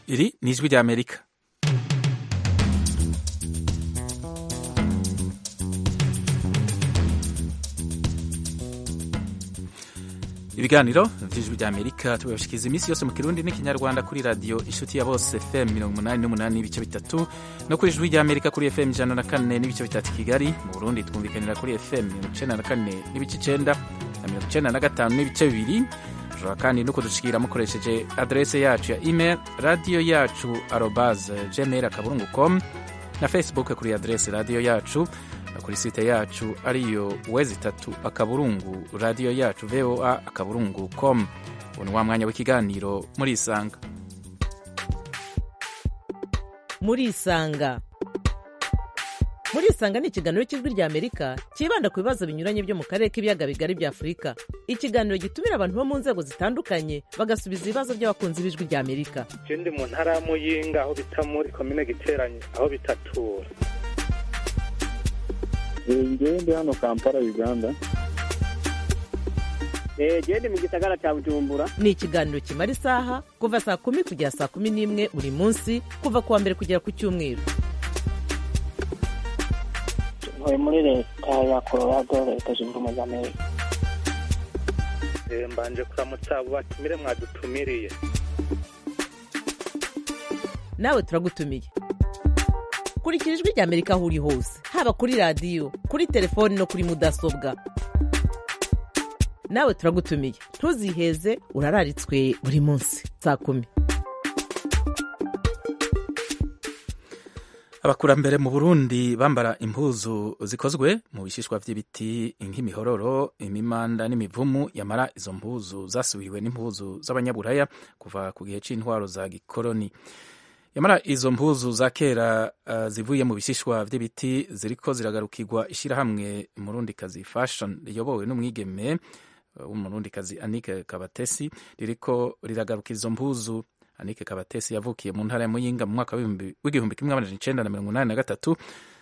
iri ni ijwi ry'amerika ibiganiro vy'ijwi ry'amerika tubibashikiriza iminsi yose mu kirundi n'ikinyarwanda kuri radiyo inshuti ya bose fm mirongo umunani n'umunani n'ibice bitatu no kuri ijwi ry'amerika kuri fm ijana na kane n'ibice bitatu kigali mu burundi twumvikanira kuri fm mirongo icenda na kane n'ibice icenda na mirongo icenda na gatanu n'ibice bibiri ushobora kandi no kudushikira mukoresheje adrese yacu ya email radiyo yacu arobase gmail akaburungu com na facebook kuri adrese radiyo yacu kuri site yacu ariyo wezi itatu akaburungu radiyo yacu voa akaburungu com ubu ni wa mwanya w'ikiganiro muri isanga muri isanga muri isanga ni ikiganiro cy'ijwi rya amerika cyibanda ku bibazo binyuranye byo mu karere k'ibiyaga bigari bya afurika ikiganiro gitumira abantu bo mu nzego zitandukanye bagasubiza ibibazo by'abakunzi b'ijwi rya amerika je ndi mu ntara ya muyinga aho bita muri komine giteranye aho bitatura ngewe ndi hano kampala uganda gende mu gisagara cya bujumbura ni ikiganiro kimara isaha kuva saa kumi kugera saa kumi n'imwe buri munsi kuva ku wa mbere kugera ku cyumweru ntuye muri leta ya colorado leta zunze ubumwe za amerika Eh, mbanje kuramutsa abo batumire mwadutumiriye nawe turagutumiye kurikira ijwi rya amerika aho uri hose haba kuri radiyo kuri telefoni no kuri mudasobwa nawe turagutumiye ntuziheze urararitswe buri munsi saa kumi abakurambere mu burundi bambara impuzu zikozwe mu bishishwa vy'ibiti nk'imihororo imimanda n'imivumu yamara izo mpuzu zasubiriwe n'impuzu z'abanyaburaya kuva ku gihe c'intwaro za gikoroni yamara izo mpuzu za kera uh, zivuye mu bishishwa vy'ibiti ziriko ziragarukirwa ishirahamwe murundikazi fashion riyobowe n'umwigeme w'umurundikazi anike kabatesi ririko riragarukira izo mpuzu anike kabatesi yavukiye mu ntara ya muyinga mu mwaka w'igihumbi kimwe amajana icenda na mirongo inani na gatatu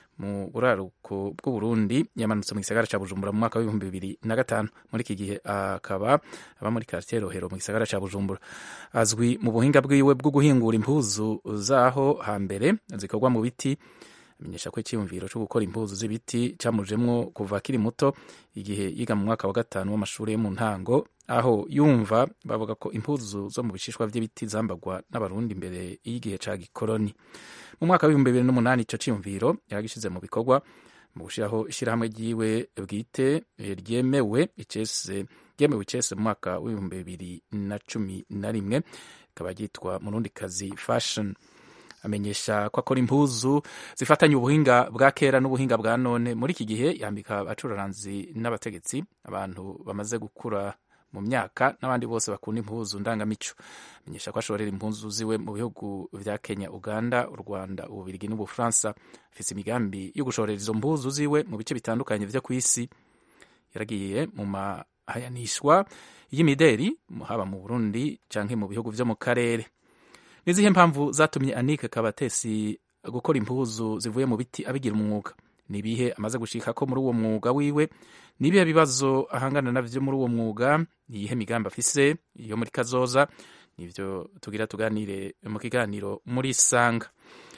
mu buraruko bw'uburundi yamanutse mu gisagara ca bujumbura mu mwaka w'ibihumbi bibiri na gatanu muri iki gihe akaba aba muri kartier rohero mu gisagara ca bujumbura azwi mu buhinga bwiwe bwo guhingura impuzu zaho hambere zikorwa mu biti amenyesha ko icyiyumviro cyo gukora impuzu z'ibiti camujemwo kuva akiri muto igihe yiga mu mwaka wa gatanu w'amashuri yo mu ntango aho yumva bavuga ko impuzu zo mu bishishwa vy'ibiti zambagwa n'abarundi imbere y'igihe ca gikoroni mu mwaka w'ibihumbi bibiri n'umunani ico ciyumviro yaragishize mu bikorwa mu gushiraho ishirahamwe ryiwe bwite ryemewe icese ryemewe icese mu mwaka w'ibihumbi bibiri na cumi na rimwe rikaba ryitwa murundikazi fashion amenyesha ko akora impuzu zifatanye ubuhinga bwa kera n'ubuhinga bwa none muri iki gihe yambika abacuraranzi n'abategetsi abantu bamaze gukura mu myaka n'abandi bose bakunda impuzu ndangamico amenyesha ko ashorera impuzu ziwe mu bihugu vya kenya uganda u rwanda ububirigi n'ubufaransa afise imigambi yo gushorera izo mpuzu ziwe mu bice bitandukanye vyo ku isi yaragiye mu mahayanishwa y'imideri haba mu burundi canke mu bihugu vyo mu karere nizihe mpamvu zatumye anike kabatesi gukora impuzu zivuye mu biti abigira umwuga ni ibihe amaze gushika ko muri uwo mwuga wiwe ni ibihe bibazo ahangana navyo muri uwo mwuga ni iyihe migambi afise iyo muri kazoza nivyo tugira tuganire mu kiganiro muri sanga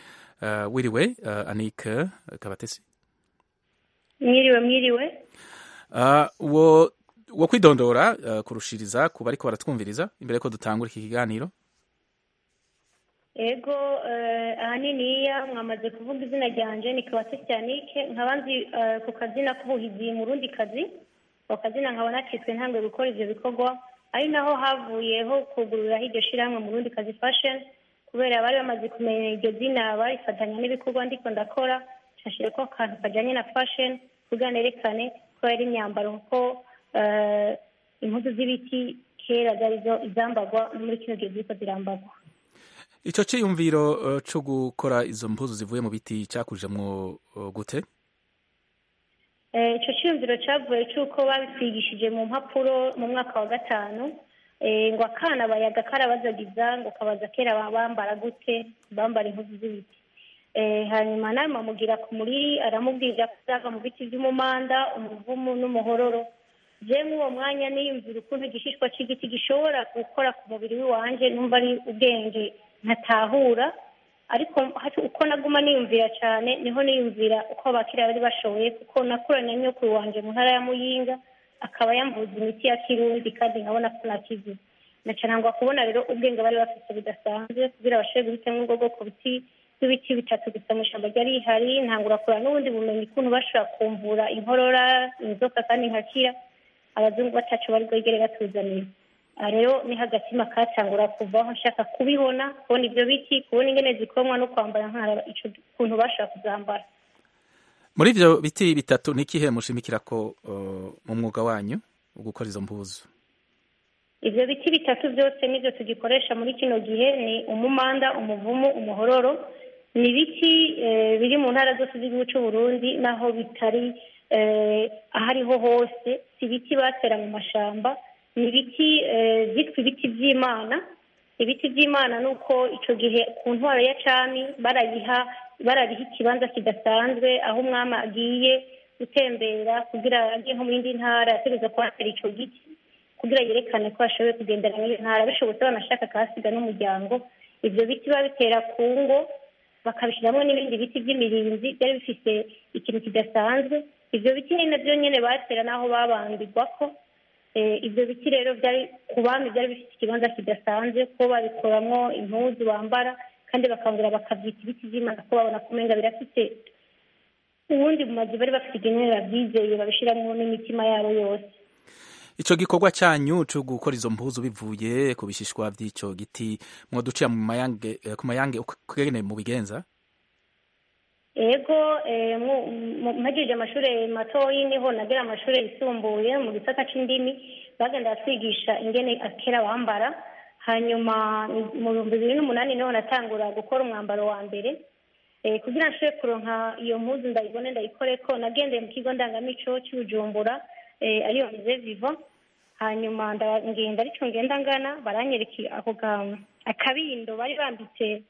uh, wiriwe uh, anike kabatesi mwiriwe mwiriwe uh, wo wo kwidondora uh, kurushiriza kuba ariko baratwumviriza imbere ko dutangura iki kiganiro ego ahaniniya mwamaze kuvuga izina ryanje ni kabase cyanike nkaba nzi ku kazina k'ubuhizi mu rundi kazi ako kazina nkaba nakitswe ntangwe gukora ivyo bikorwa ari naho havuyeho kugururaho iryo shirahamwe mu rundi kazi fashion kubera bari bamaze kumenya iryo zina barifatanya n'ibikorwa ndiko ndakora nshashire ko akantu kajanye na fashion kugira nerekane ko yari imyambaro kuko impuzu z'ibiti kera zari zo izambagwa no muri kino gihe ziriko zirambagwa ico ciyumviro uh, co gukora izo mpuzu zivuye mu biti cakujemwo uh, gute ico ciyumviro cavuye c'uko babitwigishije mu mpapuro mu mwaka wa gatanu ngo akana bayaga karabazagiza ngo kabaza kera bambara gute bambara impuzu z'ibiti hanyuma nawe mamugira ku muriri aramubwira ko zaga mu biti vy'umumanda umuvumu n'umuhororo je mw'uwo mwanya niyumvira ukuntu igishishwa c'igiti gishobora gukora ku mubiri w'iwanje numva ari ubwenge ntatahura ariko hati- uko naguma niyumvira cyane niho niyumvira uko abakiriya bari bashoboye kuko nakuranye na nyokuru wanje mu ntara ya muyinga akaba yamvuza imiti ya kirundi kandi nkabona ko nakize nacanangwa kubona rero ubwenge bari bafite budasanzwe kugira bashobore guhitamo ubwo bwoko biti bw'ibiti bitatu gusa mu ishyamba ryari rihari ntangura kureba n'ubundi bumenyi ukuntu bashobora kumvura inkorora inzoka kandi nkakira abazungu batacu bari bwegere batuzaniye aha rero niho agatima katangura kuvaho nshaka kubibona kubona ibyo biti kubona ingene zikomwa no kwambara nkaraba ico kuntu bashobora kuzambara muri ivyo biti bitatu ni ikihe mushimikira ko uh, mu mwuga wanyu wo gukora izo mpuzu ivyo biti bitatu byose nivyo tugikoresha muri kino gihe ni umumanda umuvumu umuhororo ni ibiti eh, biri mu ntara zose z'igihugu c'u Burundi naho bitari eh, ahariho hose si ibiti batera mu mashamba ni ibiti eh, vyitwa ibiti vy'imana ibiti by'imana ni uko icyo gihe ku ntwaro ya cami barayiha barariha ikibanza kidasanzwe aho umwami agiye gutembera kugira agiye nko mu yindi ntara yategereza kuhatera icyo giti kugira yerekane ko ashoboye kugendera muri iyo ntara bishobotse banashaka akahasiga n'umuryango ibyo biti babitera ku ngo bakabishyiramo n'ibindi biti by'imirinzi byari bifite ikintu kidasanzwe ibyo biti ni nabyo nyine batera n'aho babambirwa ko Eh, ibyo biti rero byari ku bami byari bifite ikibanza kidasanzwe ko babikoramo impuzu bambara kandi bakangura bakabyita ibiti by'imana ko babona ko umenga birafite ubundi mu mazu bari bafite igenere babyizeye babishyiramo n'imitima yabo yose ico gikorwa cyanyu cyo gukora izo mpuzu bivuye ku bishishwa vy'ico giti mwoducira mu mayange eh, ku mayange ukugene mu bigenza ego eh, mu- mu- mpagije amashuri matoyi niho nagira amashuri yisumbuye mu gisata c'indimi bagenda batwigisha ingene akera bambara hanyuma mu bihumbi bibiri n'umunani niho natangura gukora umwambaro wa mbere eh, kugira nshobore kuronka iyo mpuzu ndayibone ndayikoreko nagendeye mu kigo ndangamico cy'ubujumbura eh, ariyo mize viva hanyuma nda- ngenda arico ngenda ngana baranyereka ako ga- akabindo bari bambitse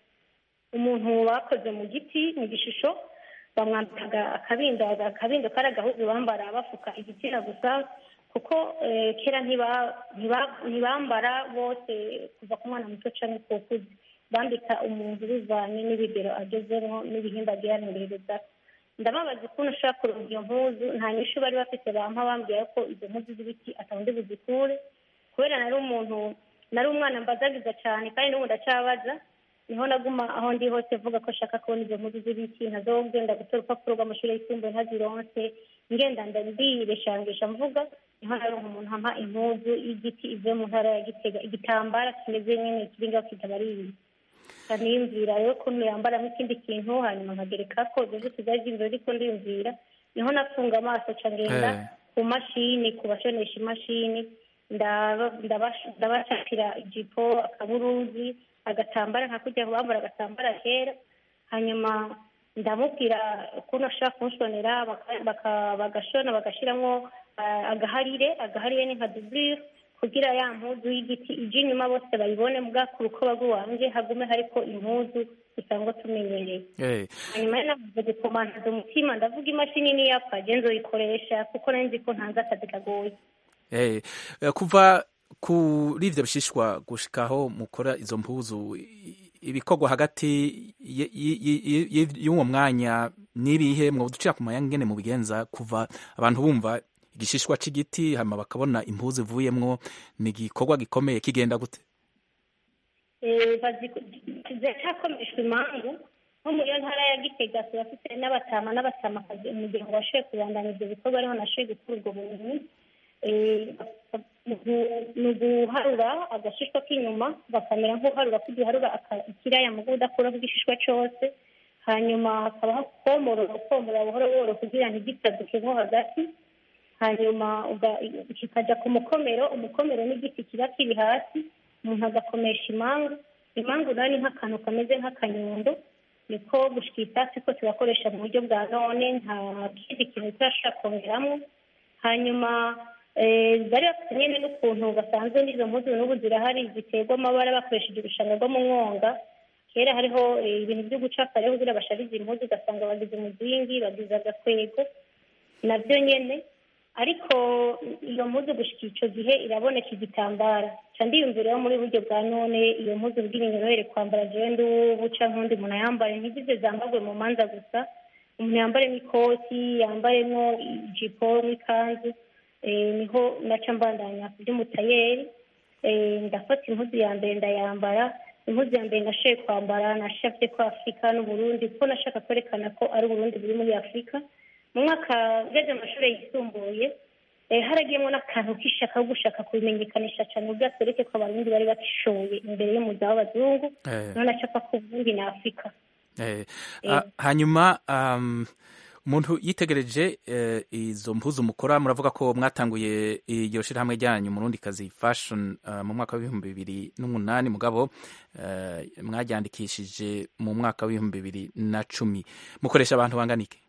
umuntu bakoze mu giti mu gishusho bamwambikaga akabindo akabindo kari agahuzu bambara bafuka igitsina gusa kuko eh, kera ntiba- ntiba- ntibambara bose kuva ku mwana muto canke ku kuzi bambika umuntu bivanye n'ibigero agezemo n'ibihimba agiraniririza ndababaza ukuntu ushobora kuronka iyo mpuzu nta nyishu bari bafite bampa bambwira ko izo mpuzu z'ibiti atawundi buzikure kubera nari umuntu nari umwana mbazagiza cyane kandi n'ubu ndacyabaza niho naguma aho ndi hose mvuga ko nshaka kubona izo mpuzu z'ibiti ntazogenda gutora urupapuro rw'amashuri yisumbuye ntazironse ngenda ndireshangisha mvuga niho naronka umuntu ampa impuzu y'igiti ivuye mu ntara ya gitega igitambara kimeze nyine kiri ngaho kitabariye niyumvira rero ukuntu yambaramo ikindi kintu hanyuma nkagereka ko ibyo byose byari by'inzira ariko ndiyumvira niho nafunga amaso ca ngenda Eh. ku mashini ku bashonesha imashini ndaba- ndabasha- ndabashakira ijipo akaburuzi agatambara nka kujya bambara agatambara kera hanyuma ndamubwira ukuntu ashobora kunshonera baka- baka- bagashona bagashyiramo ah, agaharire agaharire ni nka duburire kugira ya mpuzu y'igiti ije inyuma bose bayibone mbwa ku rukoba rw'iwanje hagume hariko impuzu dusanzwe tumenyereye eh hanyuma rero namaze gukomantaza umutima ndavuga imashini niyapfa je nzoyikoresha kuko nari nzi ko ntanze akazi kagoye eh eh, kuva kuri ivyo bishishwa gushikaho mukora izo mpuzu i- ibikorwa hagati y- y- y- y- y'uwo mwanya n'ibihe mwoducira ku mayange ngene mu bigenza kuva abantu bumva igishishwa c'igiti hama bakabona impuzu ivuyemwo ni igikorwa gikomeye kigenda gute Eh, bazi- ziracyakomeshwa imangu nko mu iyo ntara ya gitega turafite n'abatama n'abatamakazi umuryango washoboye kubandanya ibyo bikorwa ariho nashoboye gukura ubwo bumenyi Eh, ni uguharura agashishwa k'inyuma bakamera nk'uharura ko ugiharura aka- ikiraya mu udakuraho igishishwa cyose hanyuma hakabaho komorora komorora buhoro buhoro kugira ngo ntigitaduke nko hagati hanyuma uga- kikajya ku mukomero umukomero n'igiti kiba kiri hasi umuntu agakomesha imangu imangu nayo ni nk'akantu kameze nk'akanyundo niko gushika itasi ko tugakoresha mu buryo bwa none nta kindi kintu turashobora kongeramo hanyuma eh, bari bafite nyine n'ukuntu basanzwe n'izo mpuzu n'ubu zirahari ziterwa amabara bakoresheje urushanga rwo mu mwonga kera hariho eh, ibintu byo gucapa rero kugira basharize impuzu ugasanga bagize umuzingi bagize agakwego nabyo nyene ariko iyo mpuzu gushika icyo gihe iraboneka igitambara ca ndiyumvira muri buryo bwa none iyo mpuzu bwira inyorohere kwambara jewe ndubu canke undi muntu ayambare ntizize zambarwe mu manza gusa umuntu yambaremo ikoti yambaremo ijipo n'ikanzu eh, niho naca mbandanya ku by'umutayeri Eh, ndafata impuzu ya mbere ndayambara impuzu ya mbere nashoboye kwambara nashavye ko afurika n'uburundi kuko nashaka kwerekana ko ari uburundi buri muri afurika mu mwaka ngeze mu mashuri yisumbuye eh, haragiyemo n'akantu k'ishaka ko gushaka kubimenyekanisha cyane ubwo atwereke ko abarundi bari batishoboye imbere y'umuza w'abazungu Eh. none acapa ko uburundi na afurika Eh, Eh. ah, hanyuma um, umuntu yitegereje eh, izo mpuzu mukora muravuga ko mwatanguye iryo shirahamwe ryanyu murundi kazi fashion uh, mu mwaka w'ibihumbi bibiri n'umunani mugabo uh, mwaryandikishije mu mwaka w'ibihumbi bibiri na cumi mukoresha abantu bangana iki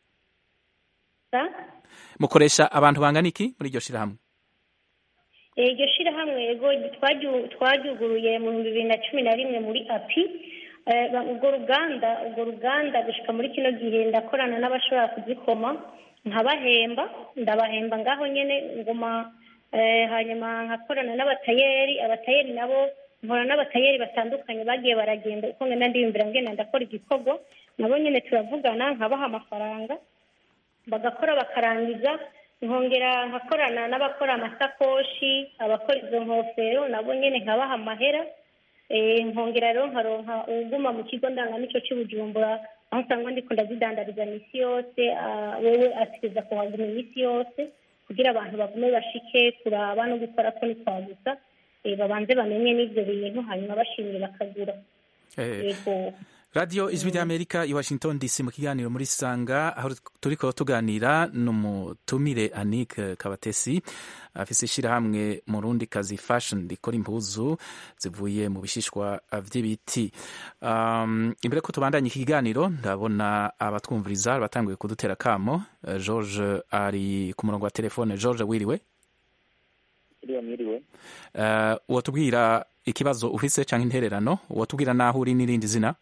Sa? mukoresha abantu bangana iki muri iryo shirahamwe Eh, iryo shirahamwe yego twaryu- twaryuguruye mu bihumbi bibiri na cumi na rimwe muri api Eh, ba- urwo ruganda urwo ruganda gushika muri kino gihe ndakorana n'abashobora kuzikoma nkabahemba ndabahemba ngaho nyene nguma eh, hanyuma nkakorana n'abatayeri abatayeri nabo nkora n'abatayeri batandukanye bagiye baragenda uko ngenda ndiyumvira ngenda ndakora igikorwa nabo nyene turavugana nkabaha amafaranga bagakora bakarangiza nkongera nkakorana n'abakora amasakoshi abakora izo nkofero nabo nyene nkabaha amahera Eh, nkongera rero nkaronka uwuguma mu kigo ndangamico cy'i bujumbura aho usanga ndiko ndazidandariza misi yose ah, wewe ategereza kuhaguma iminsi yose kugira abantu bagume bashike kuraba no gukora ko ni kwa gusa Eh, babanze bamenye n'ivyo bintu hanyuma bashimye bakagura eh, yego radiyo ijwi ry'amerika i washington dc mu kiganiro muri sanga aho turiko tuganira n'umutumire anik kabatesi afise ishirahamwe mu rundi kazi fashion rikora impuzu zivuye mu bishishwa vy'ibiti um, imbere ko tubandanya iki kiganiro ndabona abatwumviriza batanguye kudutera kamo Eh, george ari ku murongo wa telefone george wiriwe iriya mwiriwe uh, wotubwira ikibazo ufise canke intererano wotubwira naho uri n'irindi zina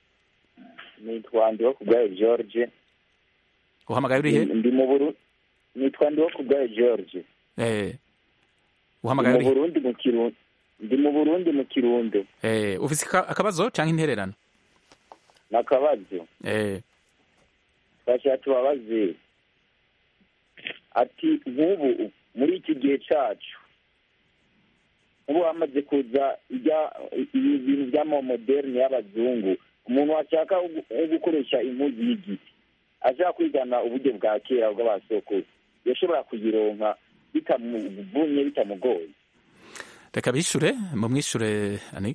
nitwa ndiho kubwayo george uhamagaye urihe ndi mu buru nitwa ndiho kubwayo george Eh, ndi uhamagaye mu urihe burundi mu kirundo ndi mu burundi mu kirundo Eh, ufise ika- akabazo canke intererano nakabazo Eh, twashaka tubabaze ati nk'ubu muri iki gihe cacu nk'ubu hamaze kuza ijya ibi bintu by'amamoderne y'abazungu umuntu washaka gu- nko gukoresha impuzu y'igiti ashaka kwigana uburyo bwa kera bw'abasokuru yashobora kuyironka bitamuvunye bitamugoye reka bishure mumwishure ani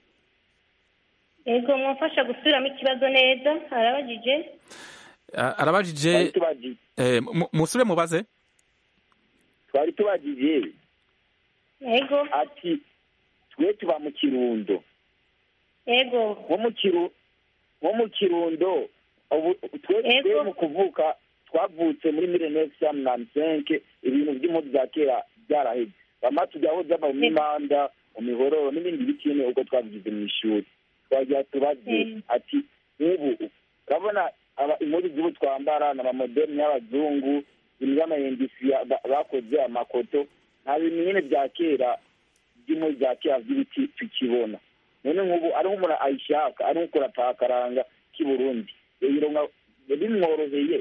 yego mwamfasha gusubiramo ikibazo neza arabajije A- arabajije twari tubaji- eh, mu- musubire mubaze twari tubagije yego ati twe tuba mu kirundo yego nko mu kiru nko mu kirundo ubu twe Yego. twe mu kuvuka twavutse muri mille neuf cent mirongo cinq ibintu by'impuzu bya kera byaraheze bama tujyaho zaba mu mimanda mu mihororo n'ibindi bikene ubwo twabigize mu ishuri twagira tubaze Mm. ati nk'ubu urabona aba- impuzu z'ubu twambara ni amamoderne y'abazungu ibintu by'amayendisi ya- ba- bakoze amakoto nta bintu nyine bya kera by'impuzu bya kera by'ibiti tukibona none nk'ubu ari nk'umuntu ayishaka ari nk'ukora pakaranga k'i burundi yayironka bimworoheye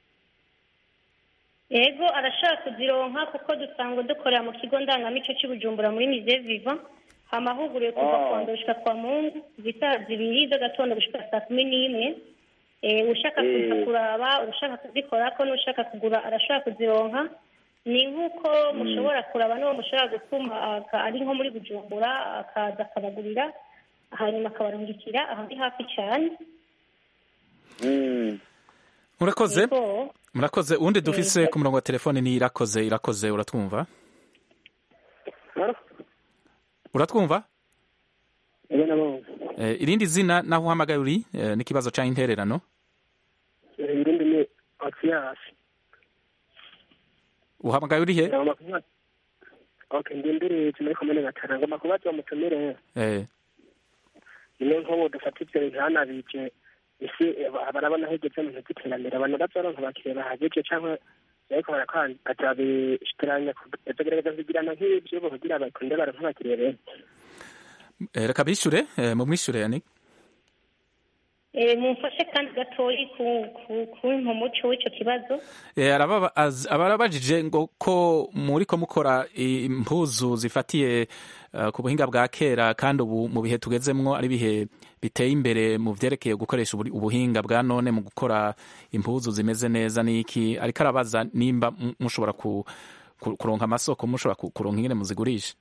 yego arashaka kuzironka kuko dusanga dukorera mu kigo ndangamico cy'i bujumbura muri mize viva amahuguriwe kuva Ah. ku wa mbere gushika kwa mungu zisa zibiri z'agatondo gushika saa kumi n'imwe Eh, ushaka Eh. kuza kuraba ushaka kuzikorako n'ushaka kugura arashobora kuzironka ni nk'uko mushobora kuraba n'uwo mushobora gutuma aka- ari nko muri bujumbura akaza akabagurira hanyuma akabarungikira aho ndi hafi cyane Mm. murakoze Yego. murakoze uwundi dufise ku murongo wa telefone ni irakoze irakoze uratwumva uratwumva ebe nabo eh, irindi zina naho uhamagaye uri eh, n'ikibazo canke intererano irindi ni akiyasi uhamagaye urihe ngomba kuvuga okay ndindiriye muri komine gatara ngomba kubaza umutumire eh, rimwe nk'ubu dufata ibyo bintu hanabije isi barabona hegetse mu bintu by'iterambere abantu bazoronka abakiriya bahagije cyangwa ariko barakora bakabishikiranya bakagerageza kugirana nk'ibyo kugira bakunde baronke abakiriya benshi Eh, reka bishure eh, mumwishure yani Eh, mumfashe kandi gatoyi ku- ku- kumpa umuco w'ico kibazo Eh, arababa- az- abarabajije ngo ko muriko mukora impuzu zifatiye eh, ku buhinga bwa kera kandi ubu mu bihe tugezemwo ari bihe biteye imbere mu vyerekeye gukoresha uburi- ubuhinga bwa none mu gukora impuzu zimeze neza niki ariko arabaza nimba mu- mushobora ku, ku, kuronka amasoko mushobora ku- kuronka ingene muzigurisha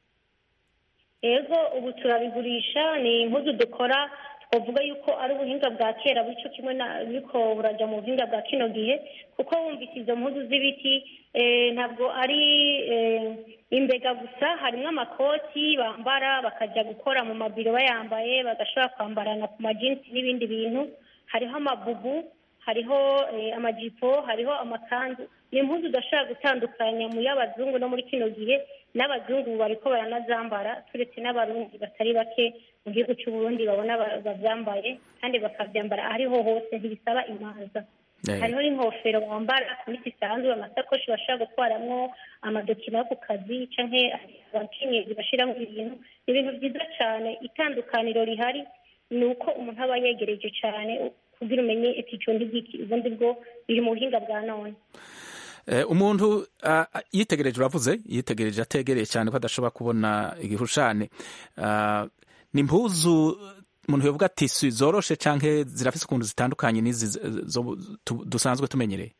ego ubu turabigurisha ni impuzu dukora twavuga yuko ari ubuhinga bwa kera bityo kimwe na biriko buraja mu buhinga bwa kino gihe kuko wumvise izo mpuzu z'ibiti eh, ntabwo ari eh, imbega gusa harimwo amakoti bambara bakaja gukora mu mabiro bayambaye bagashobora kwambarana ku majinsi n'ibindi bintu hariho amabubu hariho eh, amajipo hariho amakanzu ni impuzu udashobora gutandukanya mu y'abazungu no muri kino gihe n'abazungu bariko baranazambara turetse n'abarundi batari bake mu gihugu cy'u Burundi babona ba- bavyambaye kandi bakavyambara ahariho hose ntibisaba imanza Eh. hariho n'inkofero bambara ku miti isanzwe amasakoshi bashobora gutwaramwo amadokima yo ku kazi canke abakenyezi bashiramwo ibintu ni ibintu vyiza cane itandukaniro rihari ni uko umuntu aba yegereje cane kugira umenye ati ico ntigiki ubundi bwo biri mu buhinga bwa none Eh, umuntu ah, ah, yitegereje uravuze yitegereje ategereye cyane ko adashobora kubona igihushane Ah, ni impuzu umuntu yovuga ati si zoroshe canke zirafise ukuntu zitandukanye n'izi z- zo- tu- dusanzwe tumenyereye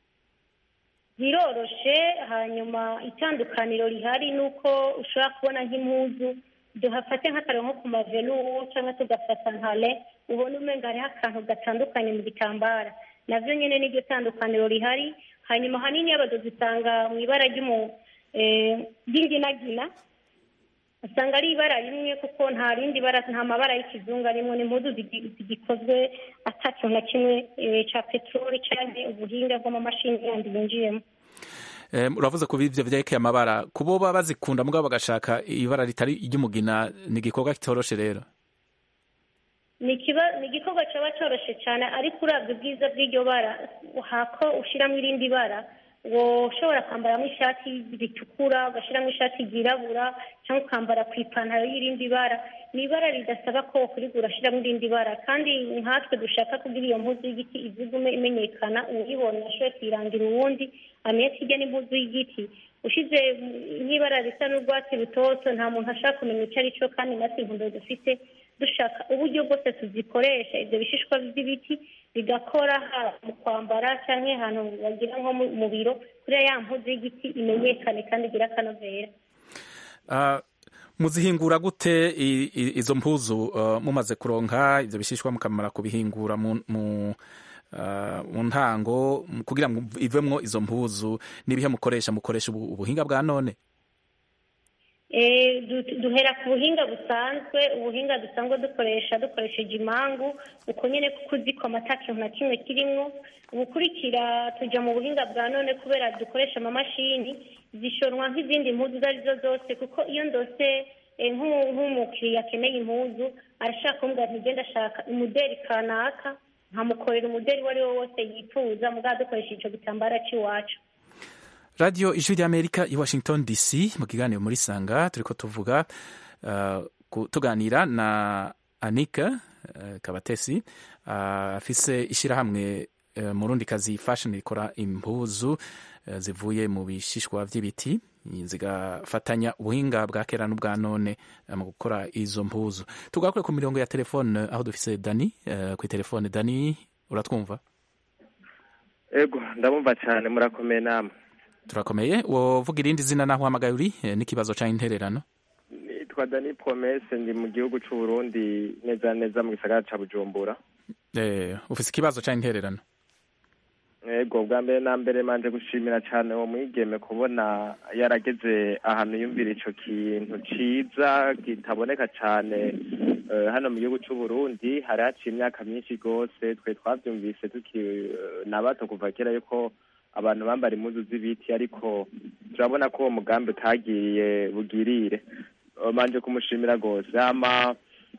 biroroshe hanyuma itandukaniro rihari ni uko ushobora kubona nk'impuzu duhafate nk'akarero nko ku mavelu cyangwa tugafata nka le ubona umenga hariho akantu gatandukanye mu gitambara navyo nyene niryo tandukaniro rihari hanyuma hanini y'abadozi usanga mu ibara ry'umu eh, ry'inginagina usanga ari ibara rimwe kuko nta rindi bara nta mabara y'ikizungu arimo ni impuzu zigi- zigikozwe ata kintu na kimwe eh, ca peteroli canke ubuhinga bw'amamashini yandi yinjiyemo Eh, uravuze ku bivyo vyerekeye amabara kubo baba bazikunda mugabo bagashaka ibara ritari iry'umugina ni igikorwa kitoroshe rero ni ikiba- ni igikorwa cyaba cyoroshye cyane ariko urabye ubwiza bw'iryo bara hako ushyiramo irindi bara woshobora kwambaramo ishati ritukura ugashyiramo ishati ryirabura cyangwa ukambara ku ipantaro y'irindi bara ni ibara ridasaba ko kurigura urashyiramo irindi bara kandi nkatwe dushaka kugira iyo mpuzu y'igiti ivugume imenyekana uwuyibonye ashoboye kuyirangira uwundi amenye ko ijya n'impuzu y'igiti ushize nk'ibara risa n'urwatsi rutoto nta muntu ashaka kumenya icyo ari cyo kandi natwe intumbero dufite dushaka uburyo bwose tuzikoresha ibyo bishishwa by'ibiti bigakora haba mu kwambara cyangwa ahantu bagira nko mu- mu biro kuriya ya mpuzu y'igiti imenyekane kandi igire akanovera Ah, muzihingura gute i- i- izo mpuzu ah, mumaze kuronka ivyo bishishwa mukamara kubihingura mu mu ah, mu ntango mu- kugira ngo ivemwo izo mpuzu n'ibihe mukoresha mukoresha ubu- ubuhinga bwa none Eh, du- duhera ku buhinga busanzwe ubuhinga dusanzwe dukoresha dukoresheje imangu uko nyine kuko uzi ko amata kintu na kimwe kirimwo ubukurikira tujya mu buhinga bwa none kubera dukoresha amamashini zishonwa nk'izindi mpuzu izo ari zo zose kuko iyo ndose eh, nk'u- nk'umukiriya akeneye impuzu arashaka kumbwira ati ngenda ashaka umuderi kanaka nkamukorera umuderi uwo ari wo wose yifuza mugabo dukoresheje icyo gitambara cy'iwacu radio ijwi ry'amerika i washington dc mu kiganiro muri sanga turiko tuvuga ah, ku- tuganira na anika eh, kabatesi ah, afise ishirahamwe eh, murundi kazi fashion rikora impuzu eh, zivuye mu bishishwa vy'ibiti zigafatanya ubuhinga bwa kera n'ubwa none eh, mu gukora izo mpuzu tugakure ku mirongo ya telefone aho dufise dani eh, kwi telefone dani uratwumva ego ndabumva cyane murakomeye namwe turakomeye wovuga irindi zina naho uhamagaye uri eh, n'ikibazo ca intererano nitwa dani promese ndi mu gihugu cy'u Burundi neza na neza mu gisagara ca bujumbura eh, ufise ikibazo ca intererano ego bwa mbere na mbere manje gushimira cyane uwo mwigeme kubona yarageze ahantu yumvira ico kintu ciza kitaboneka cyane eh, hano mu gihugu cy'u Burundi hari haciye imyaka myinshi rwose twe twavyumvise tuki eh, na bato kuva kera yuko abantu bambara impuzu z'ibiti ariko turabona ko uwo mugambi utagiriye bugirire Eh, manje kumushimira rwose hama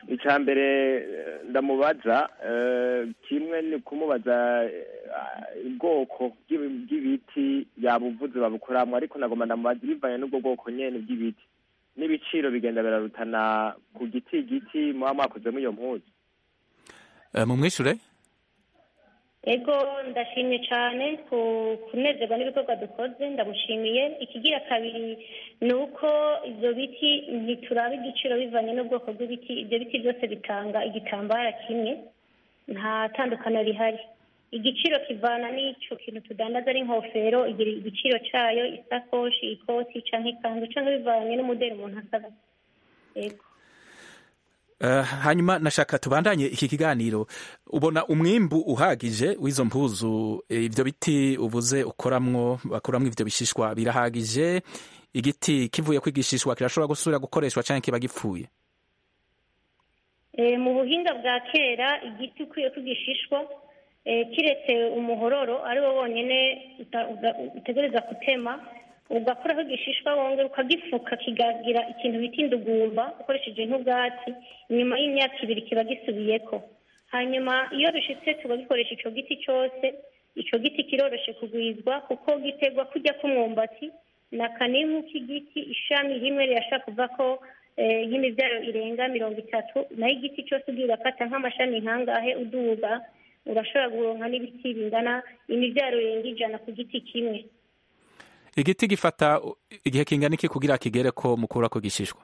icya mbere eh, ndamubaza eh, kimwe ni kumubaza eh, ubwoko bw'ibi- bw'ibiti yabuvuze babukoramwo ariko nagomba ndamubaza bivanye n'ubwo bwoko nyene bw'ibiti n'ibiciro bigenda birarutana ku giti giti muba mwakozemo iyo mpuzu Eh, mumwishure ego ndashimye cyane ku kunezerwa n'ibikorwa dukoze ndamushimiye ikigira kabiri ni uko ibyo biti ntituraba igiciro bivanye n'ubwoko bw'ibiti ibyo biti byose bitanga igitambara kimwe nta tandukano rihari igiciro kivana n'icyo kintu tudandaza ari inkofero igira igiciro cyayo isakoshi ikoti cyangwa ikanzu cyangwa bivanye n'umudeli umuntu asaba ego Eh, hanyuma nashaka tubandanye iki kiganiro ubona umwimbu uhagije w'izo mpuzu eh, ivyo biti uvuze ukoramwo bakoramwo ivyo bishishwa birahagije igiti kivuye kwigishishwa kirashobora gusubira gukoreshwa canke kiba gipfuye Eh, mu buhinga bwa kera igiti ukwiye kugishishwa eh, kiretse umuhororo ari wo wonyine uta- uga- utegereza gutema ugakuraho igishishwa wongera ukagifuka kigagira ikintu bita indugumba ukoresheje nk'ubwatsi inyuma y'imyaka ibiri kiba gisubiyeko hanyuma iyo bishitse tugagikoresha ico giti cyose ico giti kiroroshe kugwizwa kuko gitegwa kujya k'umwumbati na kanihu k'igiti ishami rimwe rirashaka kuvako eh, nk'imivyaro irenga mirongo itatu naho igiti cyose ugiye ugafata nk'amashami nkangahe uduga urashobora kuronka n'ibiti bingana imivyaro irenga ijana ku giti kimwe igiti gifata uh, igihe kingana iki kugira kigere ko mukurako gishishwa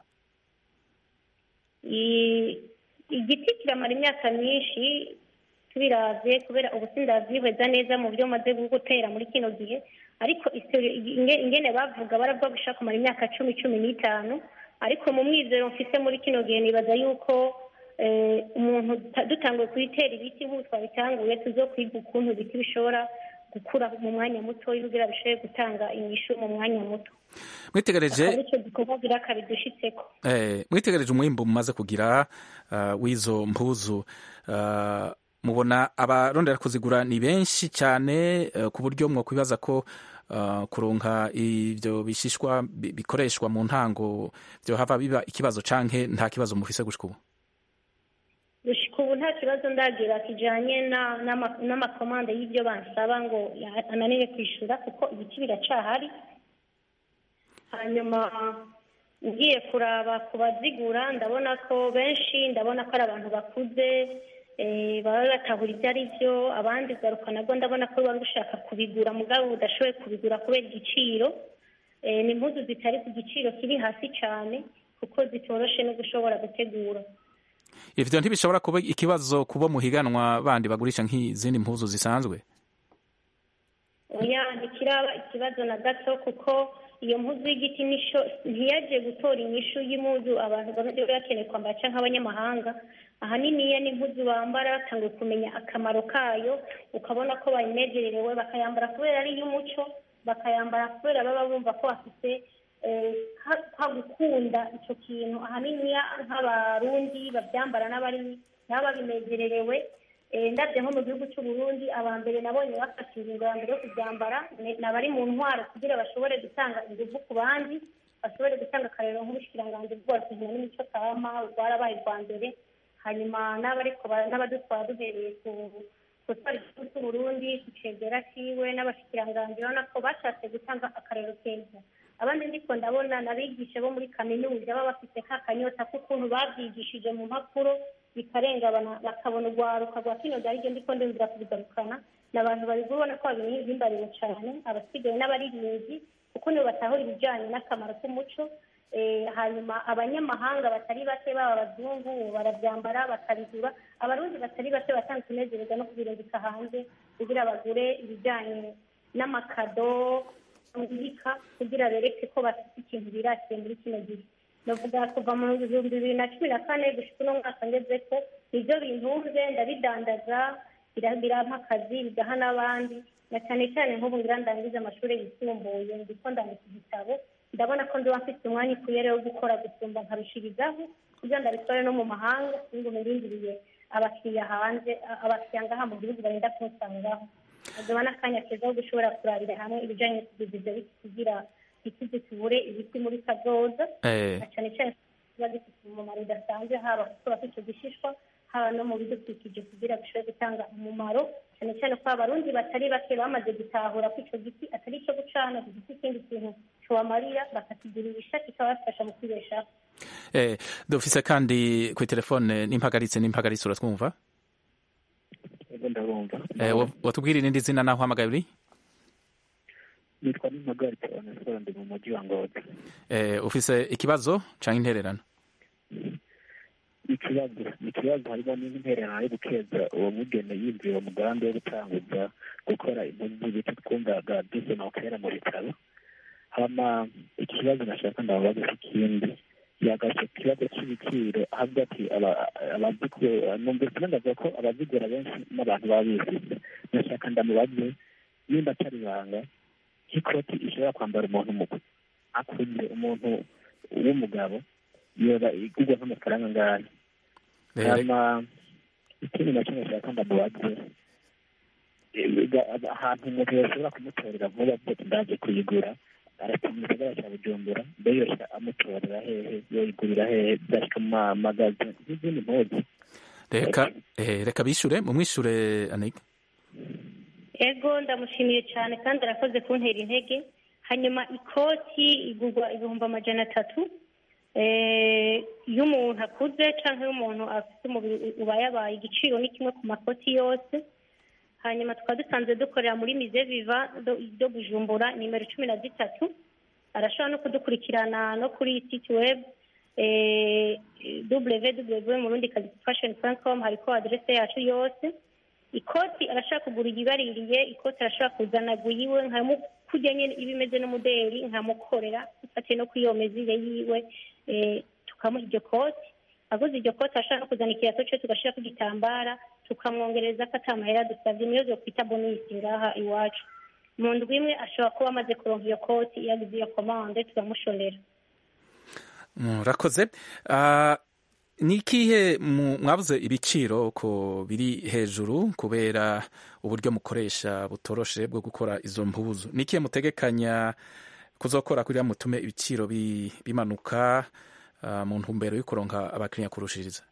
I- igiti kiramara imyaka myinshi tubiravye kubera ubu sindavyihweza neza mu byo maze gutera muri kino gihe ariko istori- inge- ingene bavuga baravuga gushaka kumara imyaka cumi cumi n'itanu ariko mu mwizero mfise muri kino gihe nibaza yuko eh, umuntu ta- dutanguye kubitera ibiti nk'ubu twabitanguye tuzokwiga ukuntu ibiti bishobora gukura mu mwanya muto kugira bishobore gutanga inyishu mu mwanya muto mwitegereje akaba arico gikorwa gira kabidushitseko Eh, mwitegereje umwimbu mumaze kugira uh, w'izo mpuzu uh, mubona abarondera kuzigura ni benshi cyane uh, ku buryo mwokwibaza ko uh, kuronka ivyo bishishwa bi- bikoreshwa mu ntango vyohava biba ikibazo canke nta kibazo mufise gushika ubu gushika ubu nta kibazo ndagira kijanye na- n'ama- n'amakomande y'ibyo bansaba ngo ya- ananire kwishura kuko ibiti biracahari hanyuma ngiye kuraba ku bazigura ndabona ko benshi ndabona ko ari abantu bakuze eh, baba batahura ibyo ari byo abandi garuka nabwo ndabona ko bari gushaka kubigura mugabo budashoboye kubigura kubera igiciro Eh, ni impuzu zitari ku giciro kiri hasi cyane kuko zitoroshe no gushobora gutegura ivyo ntibishobora kuba ikibazo kubo muhiganwa bandi bagurisha nk'izindi mpuzu zisanzwe oya ntikiraba ikibazo na gato kuko iyo mpuzu y'igiti nisho ntiyaje gutora inyishu y'impuzu abantu bari bakeneye kwambara canke abanyamahanga ahanini iyo n'impuzu bambara batanguye kumenya akamaro kayo ukabona ko bayinezererewe bakayambara kubera ari iy'umuco bakayambara kubera baba bumva ko bafite eh, ka- ka gukunda ico kintu ahanini nk'abarundi bavyambara n'abari baba babinezererewe Eh, ndabye nko mu gihugu cy'u Burundi aba mbere nabonye bafashe ingingo ya mbere yo kubyambara ni ni abari mu ntwaro kugira bashobore gutanga ingufu ku bandi bashobore gutanga akarero nk'ubushikiranganji bwose nkina n'imico kama rwarabaye rwa mbere hanyuma n'abariko ba- n'abadutwara duhereye ku gutwara igihugu cy'u Burundi ku cegera ciwe n'abashikiranganji urabona ko bashatse gutanga akarero keza abandi ndiko ndabona n'abigisha bo muri kaminuza baba bafite ka kanyota k'ukuntu bavyigishije mu mpapuro bikarenga bana- bakabona urwaruka rwa kino gihe aribyo ndiko ndumvira kubigarukana ni abantu bari kubona ko babihimbariwe cyane abasigaye n'abaririmbyi kuko nibo batahura ibijyanye n'akamaro k'umuco Eh, hanyuma abanyamahanga batari bake baba abazungu barabyambara bakabigura abarundi batari bake batanga kunezereza no kubirungika hanze kugira bagure ibijyanye n'amakado muzika kugira bereke ko bafite ikintu birasiye muri kino gihe ndavuga kuva mu bihumbi bibiri na cumi na kane gushika uno mwaka ngeze ko nibyo bintunze ndabidandaza bira- birampa akazi bigaha n'abandi na cyane cyane nk'ubu ngira ndangize amashuri yisumbuye ndiko ndandika igitabo ndabona ko ndiba mfite umwanya ukwiye rero wo gukora gusumba nkarushirizaho kugira ngo ndabitware no mu mahanga singume ndindiriye abakiriya hanze a- abakiriya ngaha mu gihugu barinda kunsangaho nkagaba n'akanya keza ko gushobora kurabira hamwe ibijyanye no kugeza ibyo biti kugira ntituze tubure ibiti muri kazoza eh, na cyane cyane kiba gifite umumaro udasanzwe haba kuba icyo gishishwa haba no mu bidukikije kugira bishobore gutanga umumaro cyane cyane ko abarundi batari bake bamaze gutahura ko icyo giti atari icyo gucana gifite ikindi kintu kibamarira bakakigurisha kikabafasha mu kwibeshaho Eh, dufise kandi kuri telefone n'impagaritse n'impagaritse uratwumva ego ndabumva Eh, wa- watubwira irindi zina naho uhamagaye uri nitwa n'impagaritse onesiforo ndi mu mujyi wa ngozi Eh, ufise ikibazo canke intererano ikibazo ikibazo harimo n'intererano yo gukeza uwo mugene yinjiye uwo mugambi wo gutanguza gukora impunzi z'ibiti twumvaga dusoma kera mu bitaro hama iki kibazo nashaka ndababaza ikindi yagashe ku kibazo cy'ibiciro ahavuga ati aba- abazigura numvise ndavuga ko abazigura benshi n'abantu baba bizize nashaka ndamubaze nimba atari ibanga nk'ikoti ishobora kwambara umuntu mukuru akuze umuntu w'umugabo yoba igurwa nk'amafaranga angana Eh, hama ikindi nacyo nashaka ndamubaze eh, ga- ahantu umuntu yashobora kumutorera vuba avuga ati ndaje kuyigura arata mu gisagara cya bujumbura mbe yose amutorera hehe yoyigurira hehe byashika mu mamagazi n'izindi mpuzu reka eh, reka bishure mumwishure anika ego ndamushimiye cyane kandi arakoze kuntera intege hanyuma ikoti igurwa ibihumbi amajana atatu Eh, iyo umuntu akuze cyangwa iyo umuntu afite umubiri ubayabaye igiciro ni kimwe ku makoti yose hanyuma tukaba dusanzwe dukorera muri mize viva do do bujumbura nimero cumi na zitatu arashobora no kudukurikirana no kuri site web www murundi kazi fashion com hariko aderese yacu yose ikoti arashaka kugura iyibaririye ikoti arashobora kuzana guyiwe nkamukujya nyine iba imeze n'umuderi nkamukorera ufatiye no kuri iyo mezire yiwe eh, tukamuha iryo koti aguze iryo koti arashobora no kuzana ikirato cyo tugashyira ku gitambara tukamwongereza ko atamahera dusabye niyo zo kwita bonisi ngaha iwacu mu ndwi imwe ashobora kuba amaze kuronka iyo koti iyo agize iyo komande turamushorera murakoze Ah, ni ikihe mu- mwabuze ibiciro ko biri hejuru kubera uburyo mukoresha butoroshe bwo gukora izo mpuzu ni ikihe mutegekanya kuzokora kugira mutume ibiciro bi- bimanuka ah, mu ntumbero yo kuronka abakiriya kurushiriza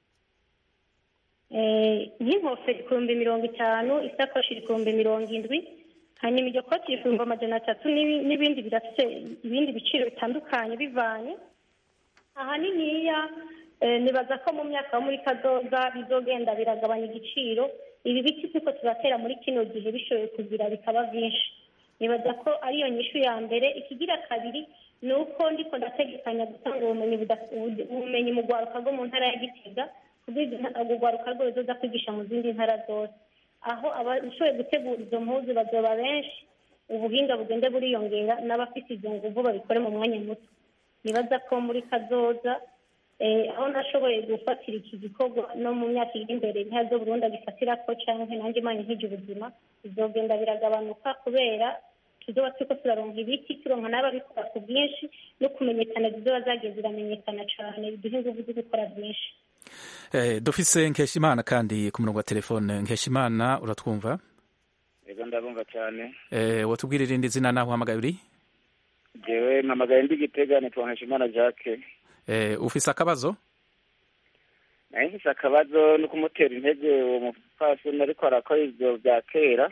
Eh, nk'inkofero ibihumbi mirongo itanu isakoshi ibihumbi mirongo indwi hanyuma iryo koti ibihumbi amajana atatu n'ibi- n'ibindi birafite ibindi biciro bitandukanye bivanye ahaniniya eh, nibaza ko mu myaka yo muri kazoza bizogenda biragabanya igiciro ibi biti turiko turatera muri kino gihe bishoboye kugira bikaba byinshi nibaza ko ariyo nyishu ya mbere ikigira kabiri ni uko ndiko ndategekanya gutanga ubumenyi buda- ubu- ubumenyi mu rwaruka rwo mu ntara ya gitega kugira urwo rwaruka rwo ruzoza kwigisha mu zindi ntara zose aho abashoboye gutegura izo mpuzu bazoba benshi ubuhinga bugende buriyongera n'abafite izo nguvu babikore mu mwanya muto nibaza ko muri kazoza eh, aho nashoboye gufatira iki gikorwa no mu myaka iri imbere ntihazo burundu agifatira ko canke nanjye imana nkije ubuzima bizogenda biragabanuka kubera tuzoba turiko turaronka ibiti turonka n'ababikora ku bwinshi no kumenyekana zizoba zagiye ziramenyekana cane biduha inguvu zo gukora byinshi Eh, dufise nkeshimana kandi ku murongo wa telefone nkeshimana uratwumva ego ndabumva cyane eh, watubwira irindi zina naho uhamagaye uri jewe mpamagaye ndi gitega nitwa nkeshimana jacques eh, ufise akabazo naye mfise akabazo no kumutera intege uwo mupfasoni ariko arakora ivyo vya kera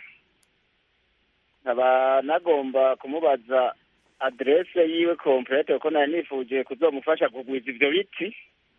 nkaba nagomba kumubaza aderese yiwe komplete kuko nari nifuje kuzomufasha kugwiza ivyo biti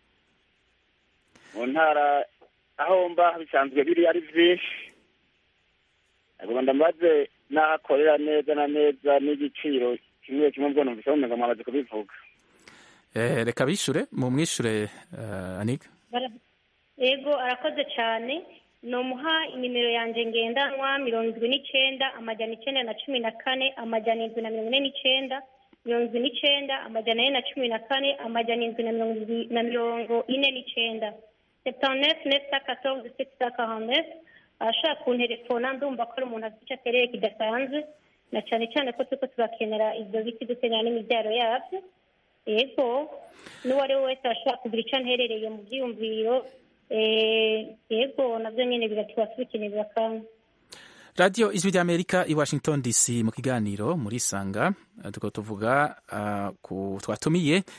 mu ntara aho mba bisanzwe biri ari vyinshi nagomba ndamubaze n'aho akorera neza na neza n'igiciro kimwe kimwe mbwo numvise mumenga mwamaze kubivuga eh, reka bishure mumwishure uh, anika Bara- yego arakoze cyane nomuha inimero yanjye ngendanwa mirongo indwi n'icyenda amajana icyenda na cumi na kane amajana indwi na mirongo ine n'icyenda mirongo indwi n'icyenda amajana ane na cumi na kane amajana indwi na mirongo indwi na mirongo ine n'icyenda septanef nefsa katorze sekisa kahanef ashaka kunterefona ndumva ko ari umuntu afite icyo atereye kidasanzwe na cyane cyane ko turiko turakenera ibyo biti dukenera n'imibyaro yabyo yego n'uwo ari we wese ashobora kugira icyo anterereye mu byiyumviro eh, yego nabyo nyine biratuba tubikenera kandi radiyo ijwi ry'amerika i washington dc mu kiganiro muri sanga tukaba tuvuga uh, ku twatumiye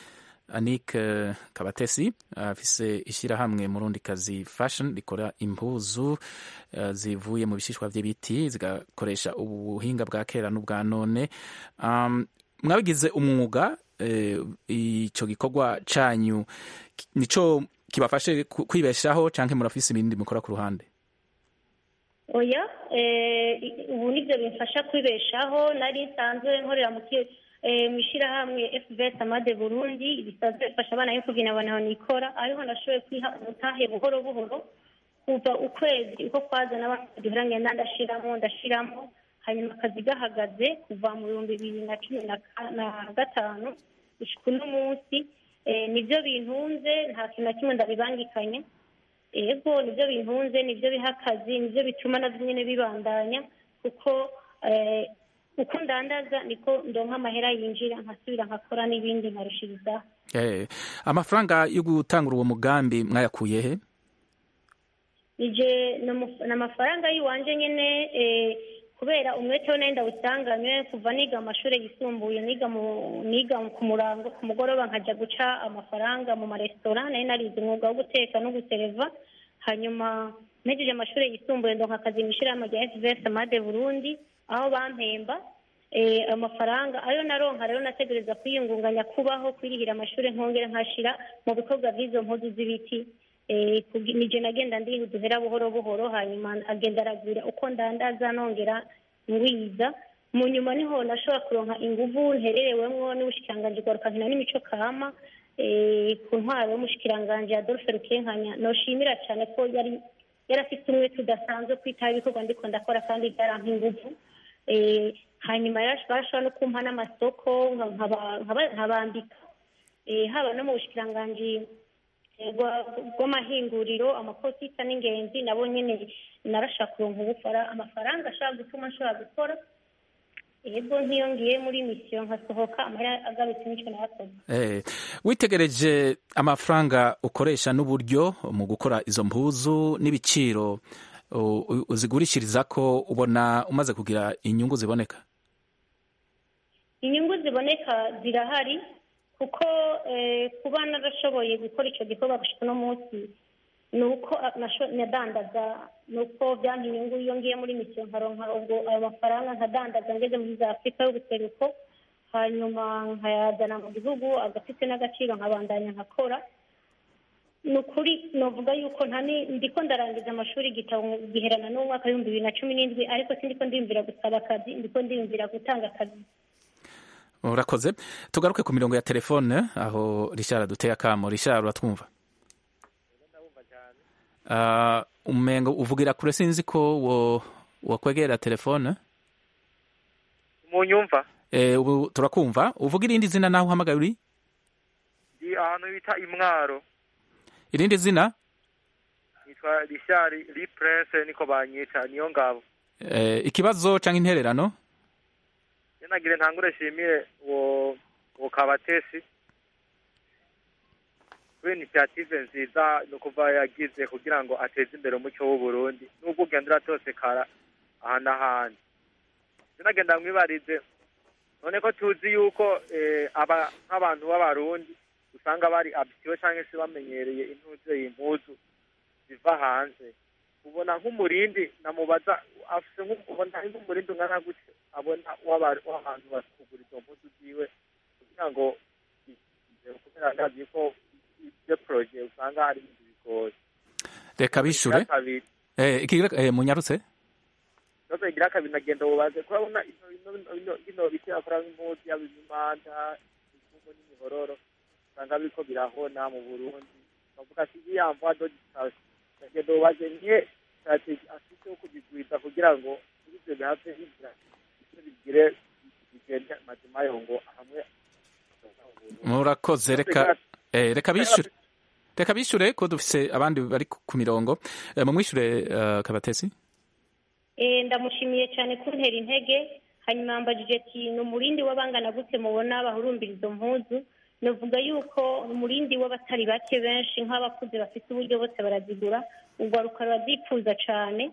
anik kabatesi afise ishyirahamwe murundi kazi fashion rikora impuzu uh, zivuye mu bishishwa by'ibiti zigakoresha ubuhinga bwa kera n'ubwa none um, mwabigize umwuga icyo gikorwa cyanyu nico kibafashe kwibeshaho cyangwa murafise ibindi mukora ku ruhande oya ubu nibyo bimfasha kwibeshaho nari nsanzwe nkorera mu ishyirahamwe fvs amade burundi bisanzwe bifasha abana b'imfubyi na bana nikora ariho nashoboye kwiha umutahe buhoro buhoro kuva ukwezi uko kwaza n'abandi ngenda ndashiramo ndashiramo hanyuma akazi gahagaze kuva mu bihumbi bibiri na cumi na gatanu gushika uno munsi nibyo bintunze nta kintu na kimwe ndabibangikanye ego nibyo bintunze nibyo biha akazi nibyo bituma nabyo nyine bibandanya kuko uko ndandaza niko ndonka amahera yinjira nkasubira nkakora n'ibindi nkarushirizaho amafaranga yo gutangura uwo mugambi mwayakuye he ni amafaranga y'iwanje nyine kubera umwete we nenda usanganywe kuva niga amashuri yisumbuye niga niga ku murango ku mugoroba nkajya guca amafaranga mu maresitora nari narize umwuga wo guteka no gusereva hanyuma mpejeje amashuri yisumbuye ndonka akazi mu ishyirahamwe rya fvs amade burundi aho bampemba amafaranga ayo naronka rero nategereza kwiyungunganya kubaho kwirihira amashuri nkongera nkashira mu bikorwa by'izo mpuzu z'ibiti nije nagenda ndiha uduhera buhoro buhoro hanyuma agenda aragwira uko ndandaza nongera ngwiza mu nyuma niho nashobora kuronka inguvu ntererewemwo n'ubushikiranganji bwarukankina n'imico kama ku ntwaro y'umushikiranganji adolphe rukenkanya noshimira cyane ko yari yarafite umwe tudasanzwe kwitaho ibikorwa ndiko ndakora kandi byarampa inguvu hanyuma barashobora no kumpa n'amasoko nkabambika haba no mu bushikiranganji bw'amahinguriro amaposita n'ingenzi nabo nyine narashaka kuronka ubufara amafaranga ashobora gutuma nshobora gukora yego nk'iyo ngiye muri misiyo nkasohoka amahera agarutse n'icyo nayakoze witegereje amafaranga ukoresha n'uburyo mu gukora izo mpuzu n'ibiciro uzigurishiriza ko ubona umaze kugira inyungu ziboneka inyungu ziboneka zirahari kuko kuba narashoboye gukora icyo gikorwa gushika uno munsi ni uko nadandaza ni uko byampa inyungu iyo ngiye muri misiyo nkaronka ubwo ayo mafaranga nkadandaza ngeze muri za afurika y'ubuseruko hanyuma nkayazana mu gihugu agafite n'agaciro nkabandanya nkakora ni ukuri navuga yuko ndiko ndarangiza amashuri igitabo giherana n'umwaka w'ibihumbi bibiri na cumi n'indwi ariko sindiko ndiyumvira gusaba akazi ndiko ndiyumvira gutanga akazi urakoze tugaruke ku mirongo ya telefone aho rishara aduteye akamo rishara uratwumva umengo uvugira kure sinzi ko wakwegera telefone munyumva ubu turakumva uvuga irindi zina naho uhamagaye uri ndi ahantu bita imwaro irindi zina yitwa rishari ri prince niko banyita niyo ngabo ikibazo cyangwa intererano nagire ntangure shimire uwo uwo kabatesi kuri initiative nziza no kuva yagize kugira ngo ateze imbere umuco w'uburundi n'ubwo ugenda uratosekara aha n'ahandi nagenda mwibarize none ko tuzi yuko aba nk'abantu b'abarundi usanga bari abitiwe cyangwa se bamenyereye intuze y'impuzu ziva hanze ubona nk'umurindi namubaza afite nk'ubona nk'umurindi ungana gutya abona w'abantu bakugura izo mpuzu ziwe kugira ngo kubera ndazi ko ibyo poroje usanga hari ibintu bigoye reka bishure munyarutse ikibazo kigira kabiri nagenda wubaze kurabona ino biti bakora nk'impuzu yaba imimanda imifungo n'imihororo usanga biriko birahona mu burundi bavuga ati iriya mvua dogitasi nagenda wubaze niye strategy afite yo kubigwiza kugira ngo muri ivyo bihave bigira ivyo bigire bigende mazima yongo hamwe murakoze reka reka bishure reka bishure ko dufise abandi bari ku mirongo mumwishure kabatesi ndamushimiye cyane kuntera intege hanyuma yambajije ati ni umurindi w'abangana gute mubona bahurumbira izo mpuzu navuga yuko umurindi w'abatari bake benshi nk'abakuze bafite uburyo bose barazigura urwaruka rurazifuza cyane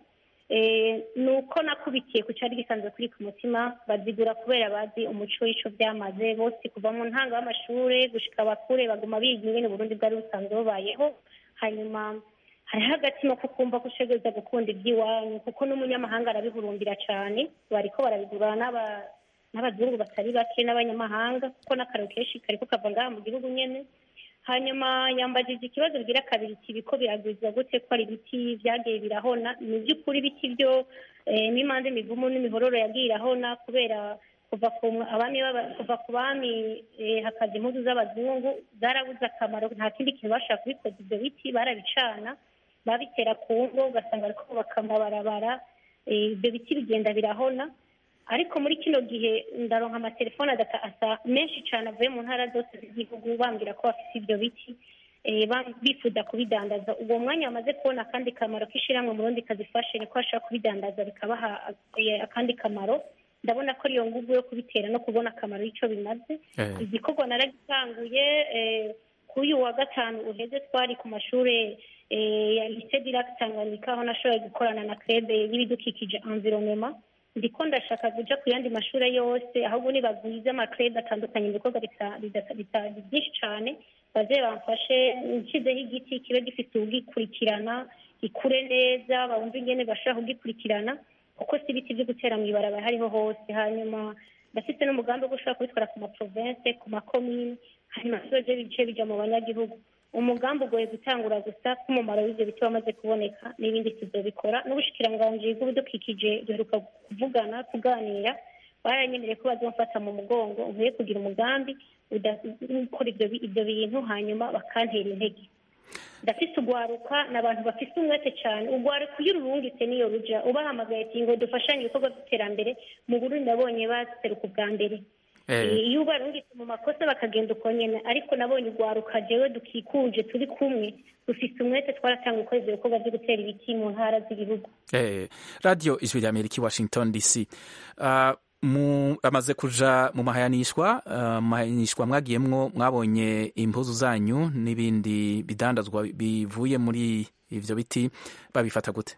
Eh, ni uko nakubitiye ku cyari gisanzwe kuri ku mutima bazigura kubera bazi umuco w'ico byamaze bose kuva mu ntanga y'amashure gushika bakure baguma biga ingene uburundi bwari busanzwe bubayeho hanyuma hariho agatima ko kumva ko utegereza gukunda iby'iwanyu kuko n'umunyamahanga arabihurumbira cyane bariko barabigura n'aba- n'abazungu batari bake n'abanyamahanga kuko n'akararo kenshi kariko kava ngaha mu gihugu nyene hanyuma yambajije ikibazo bigira kabiri iti biko biragwizwa gute ko ari ibiti byagiye birahona ni by'ukuri ibiti byo eh, n'imanza imivumu n'imihororo yagiye irahona kubera kuva ku abami b'aba- kuva ku bami eh, hakaza impuzu z'abazungu zarabuze akamaro nta kindi kintu bashaka kubikoza ibyo biti barabicana babitera ku ngo ugasanga bariko bubaka amabarabara eh, ibyo biti bigenda birahona ariko muri kino gihe ndaronka amatelefone adata asa menshi cyane avuye mu ntara zose z'igihugu bambwira ko bafite ibyo biti eh, bam- bifuza kubidandaza uwo mwanya bamaze kubona akandi kamaro k'ishyirahamwe mu rundi kazifashe niko bashobora kubidandaza bikabaha eh, akandi kamaro ndabona ko ariyo nguvu yo kubitera no kubona akamaro y'icyo bimaze Eh. igikorwa naragitanguye eh, kuri uyu wa gatanu uheze twari ku mashuri eh, ya lycée Dirac Tanganyika aho nashoboye gukorana na crebe y'ibidukikije environnement ndiko ndashaka kuja ku yandi mashuri yose ahubwo nibagwize amakrede atandukanye mu bikorwa bita- bidata- bita- byinshi cane baze bamfashe nshizeho igiti kibe gifite ugikurikirana gikure neza bumve ingene bashobora kugikurikirana kuko si ibiti byo gutera mu ibarabara hariho hose hanyuma ndafite n'umugambi wo gushobora kubitwara ku maprovense ku makomini hanyuma bizoje bice bija mu banyagihugu umugambi ugoye gutangura gusa k'umumaro w'ivyo biti wamaze kuboneka n'ibindi tuzobikora n'ubushikiranganji bw'ibidukikije duheruka kuvugana kuganira baranyemereye ko bazomfata mu mugongo nkwiye kugira umugambi uda- ukora ivyo bi- ivyo bintu hanyuma bakantera intege ndafise ugwaruka ni abantu bafise umwete cyane ugwaruka iyo ururungitse niyo ruja ubahamagaye ati ngo dufashanye ibikorwa by'iterambere mu burundi nabonye baseruka ubwa mbere Eh. iyo ubarungitse mu makosa bakagenda uko nyene ariko nabonye ugwaruka jewe dukikuje turi kumwe dufise umwete twaratanga gukora ivyo bikorwa vyo gutera ibiti mu ntara z'igihugu Eh, radio ijwi rya amerika i washington dc Ah, mu amaze kuja mu mahayanishwa ah, mu mahayanishwa mwagiyemwo mwabonye impuzu zanyu n'ibindi bidandazwa bivuye muri ivyo biti babifata gute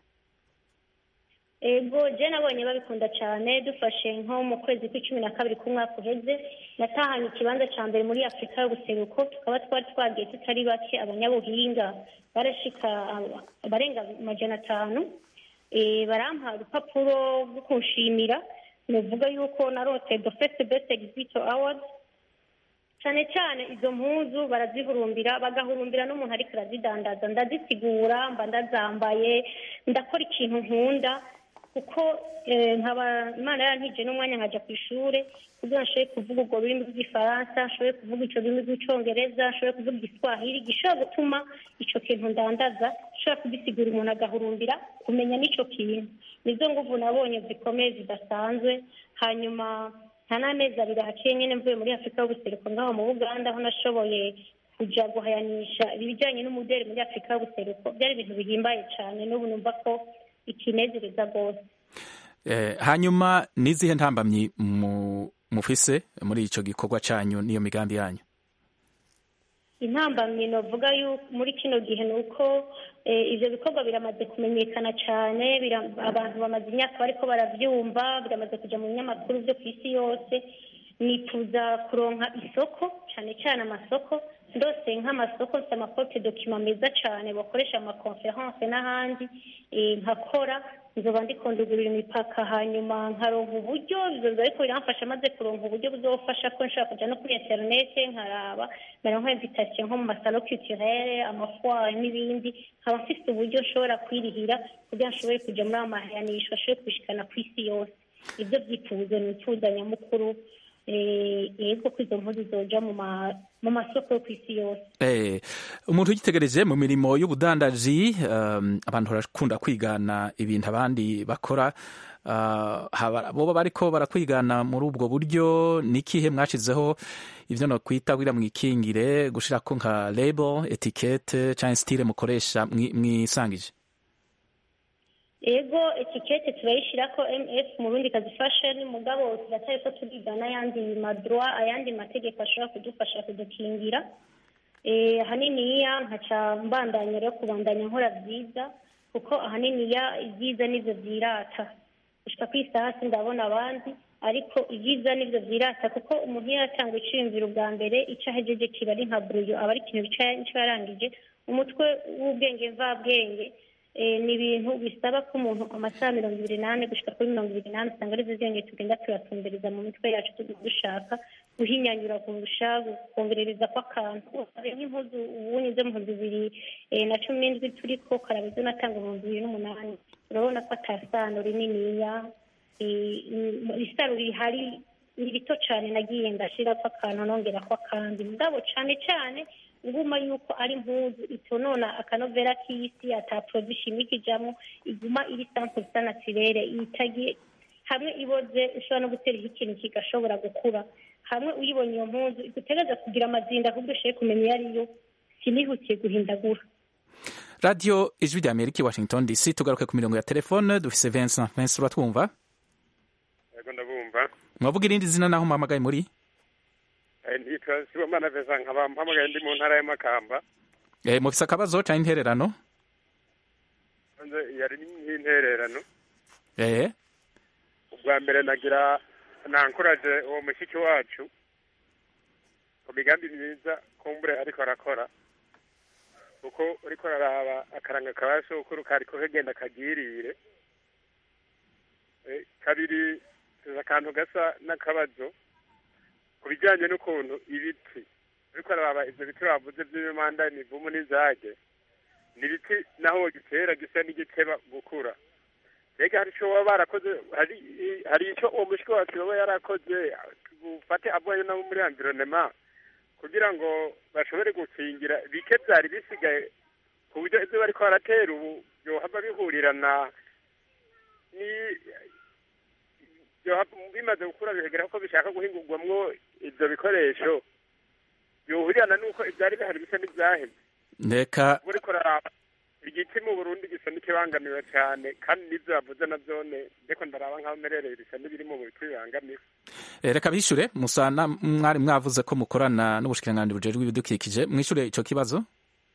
ego je nabonye babikunda cyane dufashe nko mu kwezi kw'icumi na kabiri k'umwaka uheze natahanye ikibanza ca mbere muri afurika y'ubuseruko tukaba twari twagiye tutari bake abanyabuhinga barashika aba- abarenga amajana atanu Eh, barampa urupapuro rwo kunshimira nuvuga yuko narote the first best exhibitor award cyane cyane izo mpuzu barazihurumbira bagahurumbira n'umuntu ariko arazidandaza ndazisigura mba ndazambaye ndakora ikintu nkunda kuko eh, nkaba imana yarantije n'umwanya nkajya ku ishure kugira ngo nshobore kuvuga urwo rurimi rw'igifaransa nshobore kuvuga ico rurimi rw'icongereza nshobore kuvuga igiswahili gishobora gutuma ico kintu ndandaza nshobora kugisigura umuntu agahurumbira kumenya n'ico kintu nizo nguvu nabonye zikomeye zidasanzwe hanyuma nta n'amezi abiri haciye nyine mvuye muri afurika y'ubuseruko ngaho mu buganda aho nashoboye kuja guhayanisha ibijyanye n'umudeli muri afurika y'ubuseruko byari ibintu bihimbaye cyane n'ubu numva ko ikinezereza rwose Eh, hanyuma n'izihe ntambamyi mu- mufise muri ico gikorwa canyu n'iyo migambi yanyu intambamyi novuga yuko muri kino gihe ni uko eh, ivyo bikorwa biramaze kumenyekana cyane bira- abantu bamaze imyaka bariko baravyumva biramaze kuja mu binyamakuru vyo ku isi yose nifuza kuronka isoko cyane cyane amasoko ndose nk'amasoko mfite amakote dokima meza cyane bakoresha mu makonferanse n'ahandi eh, nkakora nzoba ndikondugurira imipaka hanyuma nkaronka uburyo ivyo biba ariko biramfasha maze kuronka uburyo buzofasha ko nshobora kuja no kuri interinete nkaraba naronka invitation nko mu masalo culturel amafoire n'ibindi nkaba mfise uburyo nshobora kwirihira kugira ngo nshobore kuja muri ayo mahayanisho ashobore kubishikana ku isi yose ibyo byifuzo nifuza nyamukuru eh, yego ko izo mpuzu zoja mu ma- mu masoko yo ku isi yose Eh, umuntu ugitegereje mu mirimo y'ubudandaji um, abantu barakunda kwigana ibintu abandi bakora uh, haba- boba bariko barakwigana muri ubwo buryo nikihe mwashizeho ivyo no kwita kugira mwikingire gushirako nka label etikete canke style mukoresha mwi- mwisangije ego etikete turayishirako mf mu rundi kazi fashion mugabo turatari ko turigana ayandi madroit ayandi mategeko ashobora kudufasha kudukingira eh, haniniya nkaca mbandanya rero kubandanya nkora byiza kuko ahanini ya ibyiza nibyo byirata gushika ku isaha ndabona abandi ariko ibyiza nibyo byirata kuko umuntu iyo yatanga iciyumviro bwa mbere icyo ahejeje kiba ari nka buruyo aba ari ikintu icyo yarangije umutwe w'ubwenge mvabwenge ni ibintu bisaba ko umuntu amasaha mirongo ibiri n'ane gushyika kuri mirongo ibiri n'ane usanga ari byo tugenda turatumbereza mu mitwe yacu dushaka guhinyanyura kurusha kongerereza kw'akantu nk'impuzu ubunye zo mu bihumbi bibiri na cumi n'indwi turi ko karaba izo natanga mu bihumbi bibiri n'umunani urabona ko atasano rininiya isaro rihari ni rito cyane nagiye ndashyira ko akantu nongera ko akandi mugabo cyane cyane nguma yuko ari impuzu itonona akanovera k'isi ataporozi ishimika ijamo iguma iri sample isa natirere itagiye hamwe iboze ushobora no guteraho ikintu kigashobora gukura hamwe uyibonye iyo mpuzu igutegereza kugira amazinda ahubwo ushoboye kumenya iyo ariyo sinihutiye guhindagura radiyo ijwi rya amerika i washington dc tugaruke ku mirongo ya telefone dufise vincent vincent uratwumva yego ndabumva mwavuga irindi zina naho mpamagaye muri ntitwa sibomana vincent nkaba mpamagaye ndi mu ntara y'amakamba mufise akabazo cyangwa intererano yari nk'intererano eh ubwa mbere nagira nankuraje uwo mushiki wacu ku migambi myiza kumbure ariko arakora kuko uriko araraba akaranga ka sokuru kariko kagenda kagirire kabiri akantu gasa n'akabazo ku bijyanye n'ukuntu ibiti uriko araraba ivyo biti bavuze vy'imimanda imivumu n'izage ni ibiti naho gitera gisa n'igiteba gukura mbega hari icyo baba barakoze hari hari icyo uwo mushiki wacu baba yarakoze ufate avuye nabo muri environnement kugira ngo bashobore gukingira bike byari bisigaye ku buryo ibyo bariko baratera ubu byohava bihurirana ni bimaze gukura bihegera ko bishaka guhingurwamwo ibyo bikoresho byohurirana n'uko ibyari bihari bisa n'ibyahemye reka uriko raraba igiti mu burundi gisa n'ikibangamiwe cyane kandi n'ibyo bavuze na byone ndeko ndaraba nk'aho merereye bisa n'ibiri mu biti bibangamiwe reka bishure musana mwari mwavuze ko mukorana n'ubushikiranganji bujejwe ibidukikije mwishure ico kibazo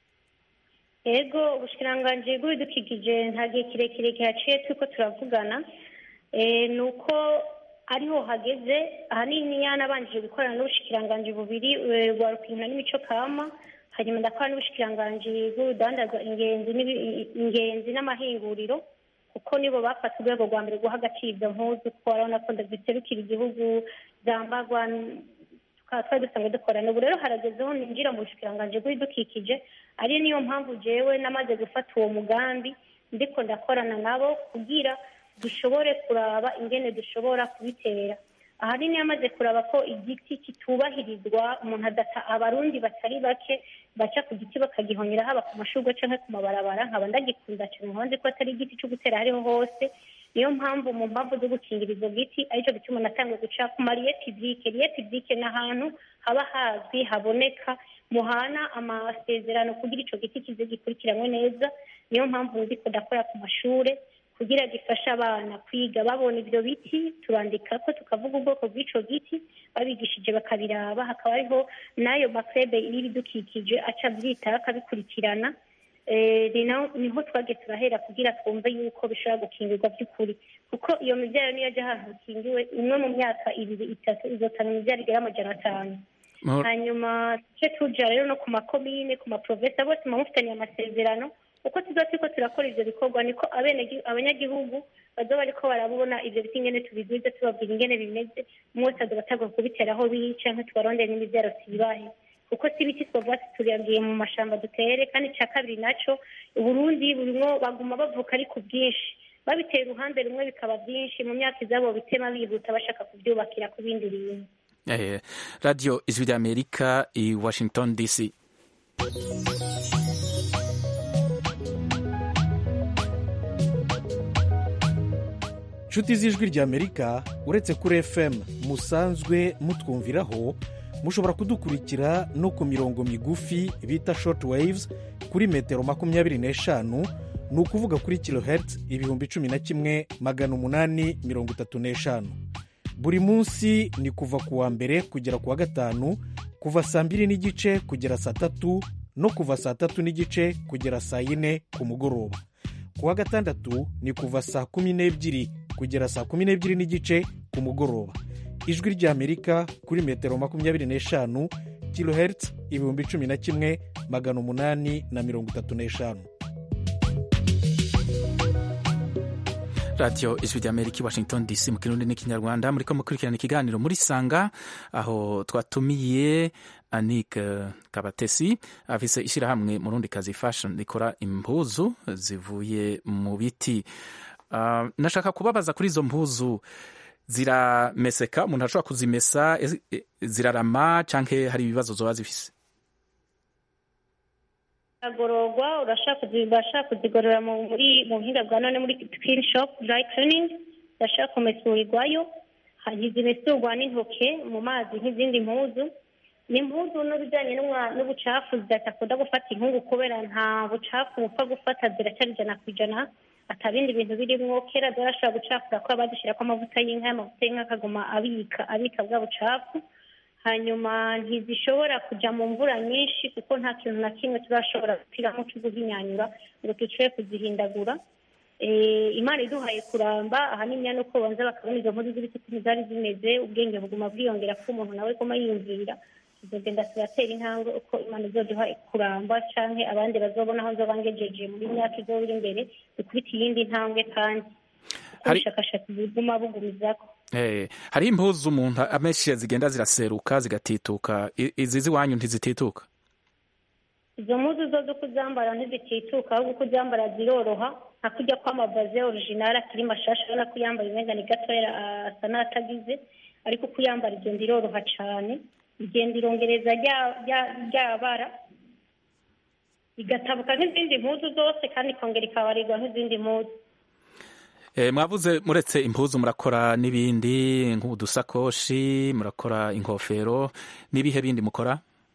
yego ubushikiranganji bw'ibidukikije nta gihe kirekire kihaciye turiko turavugana ni uko ariho hageze ahanini yanabanjije gukorana n'ubushikiranganji bubiri rwa rukina n'imico kama hanyuma ndakora n'ubushikiranganji bw'urudandaza ingenzi ingenzi n'amahinguriro kuko nibo bafata urwego rwa mbere guha agaciro izo mpuzu kuko urabona ko ziserukira igihugu zambarwa tukaba twari dusanzwe dukorana ubu rero haragezeho ninjira mu bushikiranganji bw'ibidukikije ari niyo mpamvu jewe namaze gufata uwo mugambi ndiko ndakorana nabo kugira dushobore kuraba ingene dushobora kubitera ahanini yamaze kuraba ko igiti kitubahirizwa umuntu adata abarundi batari bake baca ku giti bakagihonyera haba ku mashurwe canke ku mabarabara nkaba ndagikunda cyane nkaba nzi ko atari igiti cyo gutera hariho hose niyo mpamvu mu mpamvu zo gukingira izo giti aricyo gituma natangiye guca ku mariye pibike riye pibike ni ahantu haba hazwi haboneka muhana amasezerano kugira ico giti kize gikurikiranwe neza niyo mpamvu ndiko ndakora ku mashure kugira gifashe abana kwiga babona ibyo biti turandika ko tukavuga ubwoko bw'ico giti babigishije bakabiraba hakaba hariho n'ayo makrebe y'ibidukikije aca abyitaho akabikurikirana niho twagiye turahera kugira twumve yuko bishobora gukingirwa by'ukuri kuko iyo mibyaro niyo ajya ahantu hakingiwe imwe mu myaka ibiri itatu izotanga imibyaro igera amajana atanu hanyuma tujye tuja rero no ku makomine ku maprovensi bose muba mufitaniye amasezerano uko tuza turiko turakora ivyo bikorwa niko abanyagihugu bazoba bariko barabona ivyo biti ingene tubigwiza tubabwira ingene bimeze umwe wese azoba atagwa kubitera aho biri canke tubarondere n'imivyaro sibahe kuko si ibiti twovuga ati turagiye mu mashamba dutere kandi ica kabiri naco uburundi burimwo baguma bavuka ari ku bwinshi babiteye uruhande rumwe bikaba byinshi mu myaka izabo bitema bihuta bashaka kubyubakira ku bindi bintu eh, radio ijwi ry'amerika i washington dc nshuti z'ijwi ry'amerika uretse kuri fm musanzwe mutwumviraho mushobora kudukurikira no ku mirongo migufi bita short waves kuri metero makumyabiri n'eshanu ni ukuvuga kuri kilohertz ibihumbi cumi na kimwe magana umunani mirongo itatu n'eshanu buri munsi ni kuva ku wa mbere kugera ku wa gatanu kuva saa mbiri n'igice kugera saa tatu no kuva saa tatu n'igice kugera saa yine ku mugoroba ku wa gatandatu ni kuva saa kumi n'ebyiri kugera saa kumi n'ebyiri n'igice ku mugoroba ijwi ry'amerika kuri metero makumyabiri n'eshanu kilohertz ibihumbi cumi na kimwe magana umunani na mirongo itatu n'eshanu radiyo ijwi ry'amerika i washington dc mu kirundi n'ikinyarwanda muriko mukurikirana ikiganiro muri sanga aho twatumiye anik kabatesi afise ishyirahamwe murundi kazi fashion rikora impuzu zivuye mu biti uh, nashaka kubabaza kuri izo mpuzu zirameseka umuntu ashobora kuzimesa zirarama canke hari ibibazo zoba zifise agororwa urashaka kuzigorora muri mu buhinga bwa none muri clean shop dry cleaning urashaka kumesurirwayo ntizimesurwa n'intoke mu mazi nk'izindi mpuzu ni impuzu n'ibijyanye n'ubucafu zidakunda gufata inkungu kubera nta bucafu bupfa gufata ziracyari ijana ku ijana atabindi bintu birimwo kera zarashobora gucafura ko bazishyirako amavuta y'inka amavuta y'inka akaguma abika abika bwa bucafu hanyuma ntizishobora kujya mu mvura nyinshi kuko nta kintu na kimwe turashobora gupfiramo cyo guhinyanyura ngo dushobore kuzihindagura imana iduhaye kuramba ahanini ni uko banza bakabona izo mpuzu z'ibiti ukuntu zari zimeze ubwenge buguma bwiyongera ko umuntu nawe aguma yiyumvira tuzagenda turatera intambwe uko imana izoduha kuramba cyangwa abandi bazobona aho nzoba ngejeje muri myaka izoba iri imbere dukubita iyindi ntambwe kandi ubushakashatsi buguma bugumizako hari impuzu umuntu amenshi zigenda ziraseruka zigatituka izi z'iwanyu ntizitituka izo mpuzu zo zo kuzambara ntizitituka ahubwo kuzambara ziroroha nka kujya kw'amavaze orijinali akiri mashasha urabona ko uyambaye umwenda ni gatoya asa n'atagize ariko uko uyambara igenda iroroha cyane igenda irongereza rya bara igatabuka nk'izindi mpuzu zose kandi ikongera ikabarirwa nk'izindi mpuzu mwavuze muretse impuzu murakora n'ibindi nk'udusakoshi murakora inkofero n'ibihe bindi mukora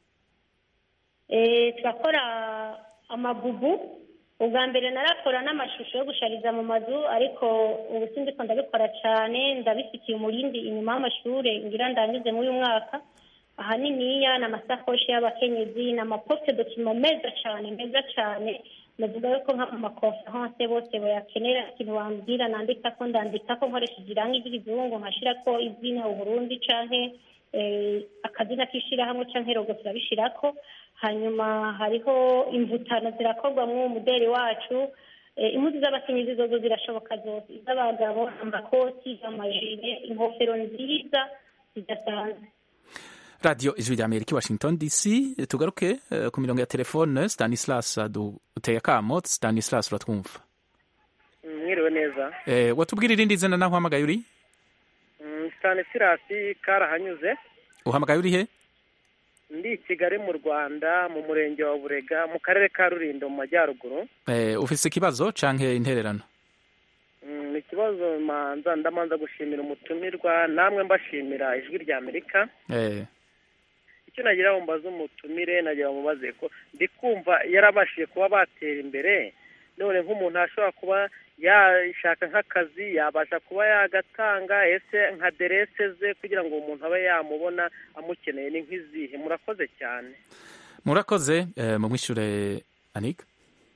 turakora amabubu ubwa mbere narakora n'amashusho yo gushariza mu mazu ariko ubu sindi ko ndabikora cyane ndabifitiye umurindi inyuma y'amashuri ngira ndangize muri uyu mwaka ahaniniya ni amasakoshi y'abakenyezi ni amaposite dokima meza cyane meza cyane navuga yuko nk'amakonferanse bose bayakenera ikintu wambwira nandika ko ndandika ko nkoresheje irangi ry'ikizungu nkashyira ko izina uburundi canke akazina k'ishyirahamwe canke rogo turabishirako hanyuma hariho imvutano zirakorwa mw'uwo muderi wacu impuzu z'abakenyezi zozo zirashoboka zose iz'abagabo amakoti amajire inkofero nziza zidasanzwe radiyo ijwi rya amerika washington dc tugaruke uh, ku mirongo ya telefone stanislas duteye akamo stanislas uratwumva mwiriwe neza eh, watubwira irindi zina naho uhamagaye uri mm, stanislas karahanyuze uhamagaye uri he ndi i kigali mu rwanda mu murenge wa burega mu karere ka rulindo mu majyaruguru eh, ufise ikibazo canke intererano mm, ikibazo manza ndamanza gushimira umutumirwa namwe mbashimira ijwi rya amerika eh. icyo nagira ngo mbaze umutumire nagira ngo mubaze ko ndi kumva yarabashije kuba batera imbere none nk'umuntu ashobora kuba yashaka nk'akazi yabasha kuba yagatanga ese nka derese ze kugira ngo umuntu abe yamubona amukeneye ni nk'izihe murakoze cyane murakoze mu mwishure anika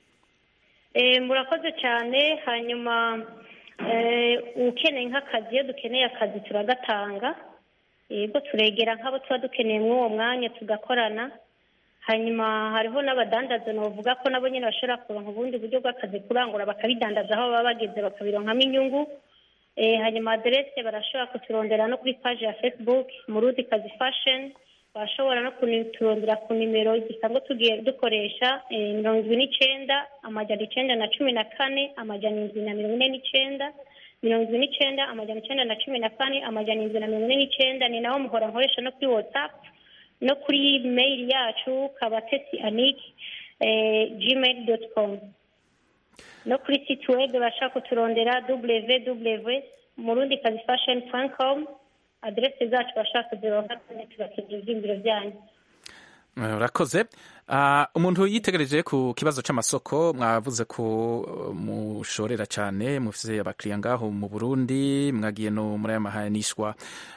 murakoze cyane hanyuma ukeneye nk'akazi iyo dukeneye akazi turagatanga yego turegera nk'abo tuba dukeneye muri uwo mwanya tugakorana hanyuma hariho n'abadandaza bavuga ko nabo nyine bashobora kuronka ubundi buryo bw'akazi kurangura bakabidandaza aho baba bageze bakabironkamo inyungu hanyuma aderese barashobora kuturondera no kuri paji ya facebook murundi kazi fashoni bashobora no kuturondera ku nimero gisanzwe tugiye dukoresha mirongo ibiri n'icyenda amajyana icyenda na cumi na kane amajyana indwi na mirongo ine n'icyenda mirongo ibiri n'icyenda amajyana icyenda na cumi na kane amajyana indwi na mirongo ine n'icyenda ni naho muhora nkoresha no kuri watsapu no kuri meyili yacu kabatesi aniki gmail doti komu no kuri siti webu bashaka kuturondera www murundi kazi fashoni komu aderese zacu bashaka kuzironka kandi tubakenera ibyiyumviro byanyu urakoze umuntu yitegereje ku kibazo cy'amasoko mwavuze ko mushorera cyane mufite abakiriya ngaho mu burundi mwagiye no muri aya mahanishwa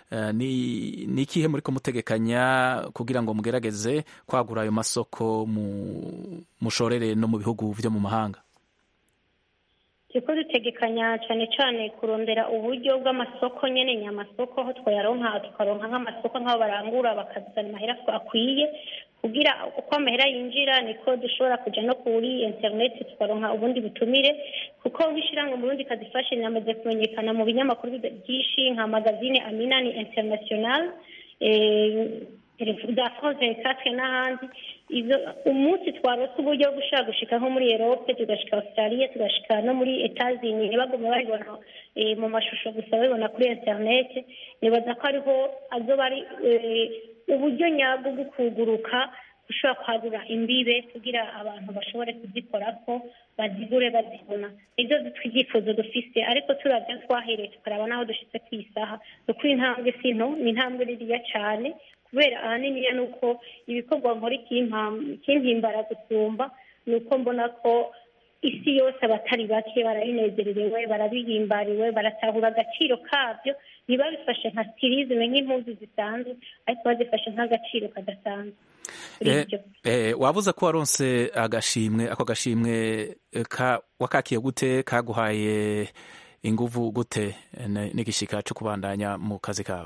ni ikihe muri kumutegekanya kugira ngo mugerageze kwagura ayo masoko mushorere no mu bihugu byo mu mahanga turiko dutegekanya cane cane kurondera uburyo bw'amasoko nyene nyamasoko aho twayaronka tukaronka nk'amasoko nk'aho barangura bakazana amahera akwiye kugira uko amahera yinjira niko dushobora kuja no kuri internet tukaronka ubundi butumire kuko nk'ishirahamwe mu Burundi kazifashe rinamaze kumenyekana mu binyamakuru byinshi nka magazine Amina ni international eh, za France 24 n'ahandi izo umunsi twarose uburyo bwo gushaka gushika nko muri Europe tugashika Australia tugashika no muri Etats-Unis ntibagume babibona eh, mu mashusho gusa babibona kuri internet nibaza ko ariho azoba ari eh, uburyo nyabwo bwo kuguruka gushobora kwagura imbibe kugira abantu bashobore kuzikorako bazigure bazibona nibyo twibyifuzo dufise ariko turavya twahereye tukaraba n'aho dushitse ku isaha ni ukuri intambwe si nto ni intambwe ririya cane kubera ahaniniya ni uko ibikorwa nkora ikimpam- ikimpimbara gusumba ni uko mbona ko isi yose abatari bake barabinezererewe barabihimbariwe baratahura agaciro kabyo ntibabifashe nka stilisme nk'impuzu zisanzwe ariko bazifashe nk'agaciro kadasanzwe Eh, eh, wavuze ko waronse agashimwe ako gashimwe eh, ka wakakiye gute kaguhaye inguvu gute eh, n- n'igishika co kubandanya mu kazi kawe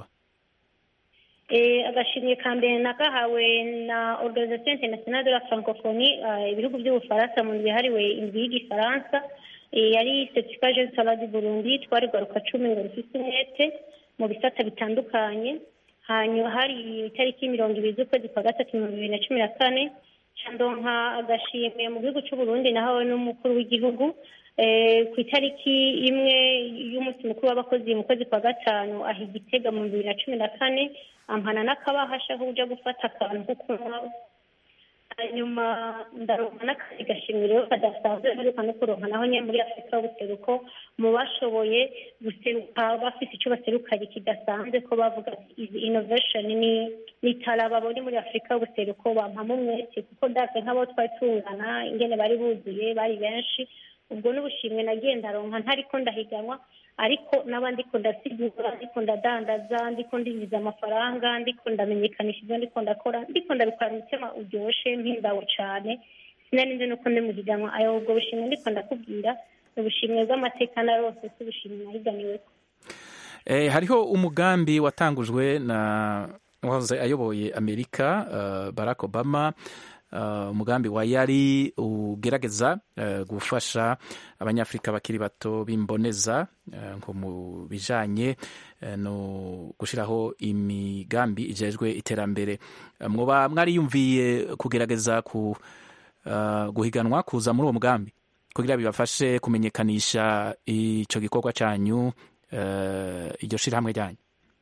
Eh, agashimwe ka mbere nagahawe na organisation internationale de la francophonie eh, ibihugu by'ubufaransa mu ndwi yahariwe indwi y'igifaransa Eh, yari certificat jeune talent du burundi twari garuka cumi ngo rufise umwete mu bisata bitandukanye hanyuma hari itariki mirongo ibiri z'ukwezi kwa gatatu mu bibiri na cumi na kane candonka agashimwe mu gihugu c'uburundi nahawe n'umukuru w'igihugu Eh, ku itariki imwe y'umunsi mukuru w'abakozi mu kwezi kwa gatanu aha igitega mu bibiri na cumi na kane ampana n'akabahasha ko uja gufata akantu ko kunywa hanyuma ndaronka n'akandi gashimwe rero kadasanzwe mperuka no kuronka naho nyine muri afurika y'ubuseruko mu bashoboye guseruka bafite icyo baserukanye kidasanzwe ko bavuga ati izi innovation ni ni tara babonye muri afurika y'ubuseruko bampamo umwete kuko ndaze nk'abo twari tungana ingene bari buzuye bari benshi ubwo n'ubushimwe nagiye ndaronka ntariko ndahiganwa ariko n'aba ndiko ndasigura ndiko ndadandaza ndiko ndinjiza amafaranga ndiko ndamenyekanisha ibyo ndiko ndakora ndiko ndabikora mu mutima uryoshe mpimbawe cane sinari nzi nuko ndi mu higanwa ayo ubwo bushimwe ndiko ndakubwira ni ubushimwe bw'amateka narose si ubushimwe nahiganiweko Eh, hariho umugambi watangujwe na wahoze ayoboye amerika uh, barack obama uh, umugambi wa yari ugerageza uh, gufasha abanyafurika bakiri bato b'imboneza uh, nko mu bijanye uh, no gushiraho imigambi ijejwe iterambere uh, mwoba mwariyumviye kugerageza ku uh, guhiganwa kuza muri uwo mugambi kugira bibafashe kumenyekanisha ico gikorwa canyu uh, iryo shirahamwe ryanyu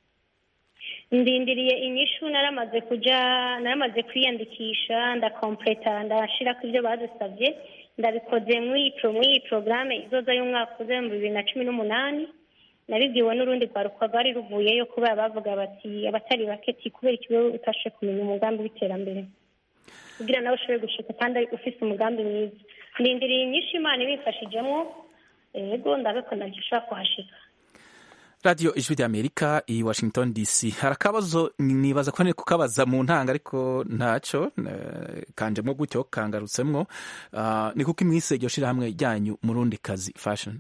ndindiriye inyishu naramaze kuja naramaze kwiyandikisha ndakompleta ndashirako ibyo badusabye ndabikoze muri pro muri iyi porogaramu izoza y'umwaka uza mu bibiri na cumi n'umunani nabibwiwe n'urundi rwaruka rwari ruvuyeyo kubera bavuga bati abatari bake ti kubera ikigo utashe kumenya umugambi w'iterambere kugira nawe ushobore gushika kandi ufise umugambi mwiza ndindiriye inyishu imana ibimfashijemo yego ndabikunda ndashobora kuhashika radiyo ijwi ry'amerika i washington dc hari akabazo nibaza ko nari kukabaza mu ntanga ariko ntaco eh, kanjemo gutyo kangarutsemwo Ah, ni kuko imwise iryo shirahamwe ryanyu murundi kazi fashion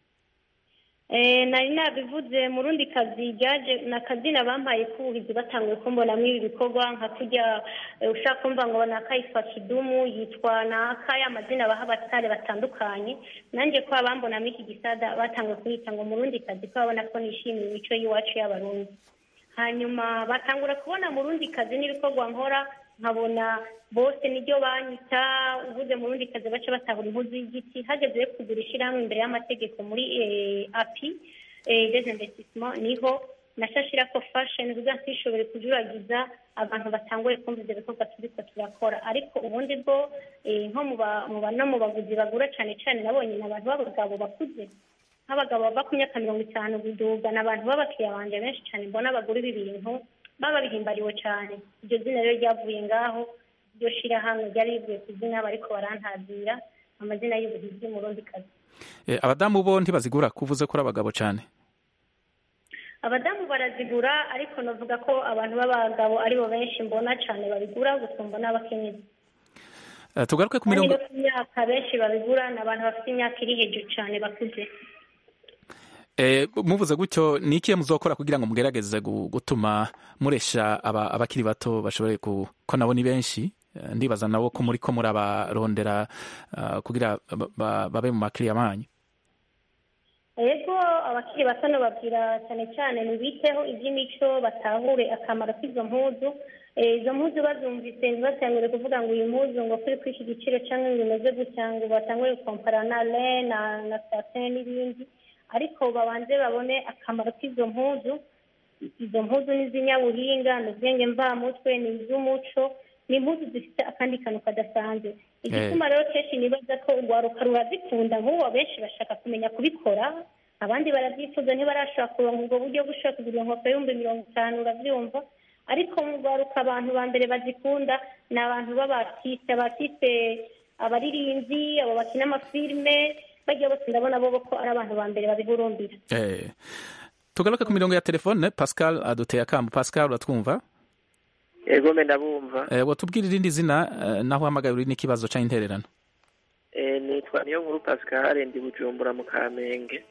Eh, nari nabivuze mu rundi kazi ryaje na kazina bampaye k'ubuhizi batanguye kumbonamo ibi bikorwa nka kurya eh, ushaka kumva ngo naka yitwa kidumu yitwa naka ya mazina baha abatare batandukanye nanjye ko abambonamo iki gisada batanguye kunyita ngo mu rundi kazi ko babona ko nishimiye imico y'iwacu y'abarundi hanyuma batangura kubona mu rundi kazi n'ibikorwa nkora nkabona bose niryo banyita uvuze mu rundi kazi baca batahura impuzu y'igiti hageze kugura ishyirahamwe imbere y'amategeko muri eh, api eh, des investissements niho nashashira ko fashion kugira ntishobore kujuragiza abantu batanguye kumva ivyo bikorwa turiko turakora ariko ubundi bwo eh, nko mu ba- mu ba- no mu baguzi bagura cane cane nabonye ni abantu b'abagabo bakuze nk'abagabo bava ku myaka mirongo itanu guduga ni abantu b'abakiriya banje benshi cane mbona bagura ibi bintu baba bihimbariwe cane iryo zina rero ryavuye ngaho iryo shirahamwe ryari rivuye ku zina bariko barantazira amazina y'ubuhizi mu rundi kazi Eh, abadamu bo ntibazigura kuvuze ko ari abagabo cane abadamu barazigura ariko navuga ko abantu b'abagabo aribo benshi mbona cane babigura gusumba n'abakenyezi Eh, tugaruke ku kandi mirongo no ku myaka benshi babigura ni abantu bafite imyaka iri hejuru cyane bakuze Eh, muvuze gutyo ni ikihe muzokora kugira ngo mugerageze gu- gutuma muresha aba- abakiri bato bashobore ku ko nabo ni benshi Eh, ndibaza nabo ko muri ko murabarondera ah, kugira ba- ba- babe mu makiriya manyu yego abakiri bato babwira cyane cyane ntibiteho iby'imico batahure akamaro k'izo mpuzu Eh, izo mpuzu bazumvise ntibasangure kuvuga ngo iyi mpuzu ngo kuri kuri iki giciro cyangwa ngo imeze gutya ngo batangure gukompara na le na na satin n'ibindi ariko babanze babone akamaro k'izo mpuzu izo mpuzu ni iz'inyabuhinga ni ubwenge mvamutwe ni iz'umuco ni impuzu zifite akandi kantu kadasanzwe igituma rero kenshi nibaza ko urwaruka rurazikunda nk'ubu abenshi bashaka kumenya kubikora abandi barabyifuza ntibarashobora kuronka ubwo buryo bwo ushobora kugura inkweto y'ibihumbi mirongo itanu urabyumva ariko mu rwaruka abantu ba mbere bazikunda ni abantu b'abatiste abatiste abaririmbyi abo bakina amafilime bajya bose ndabona bo ko ari abantu ba mbere babihurumbira Eh, tugaruke ku mirongo ya telefone pascal aduteye akambu pascal uratwumva yego mbe ndabumva Eh, watubwira irindi zina eh, naho uhamagaye uri n'ikibazo cyangwa intererano Eh, nitwa niyo nkuru pascal ndi bujumbura mu kamenge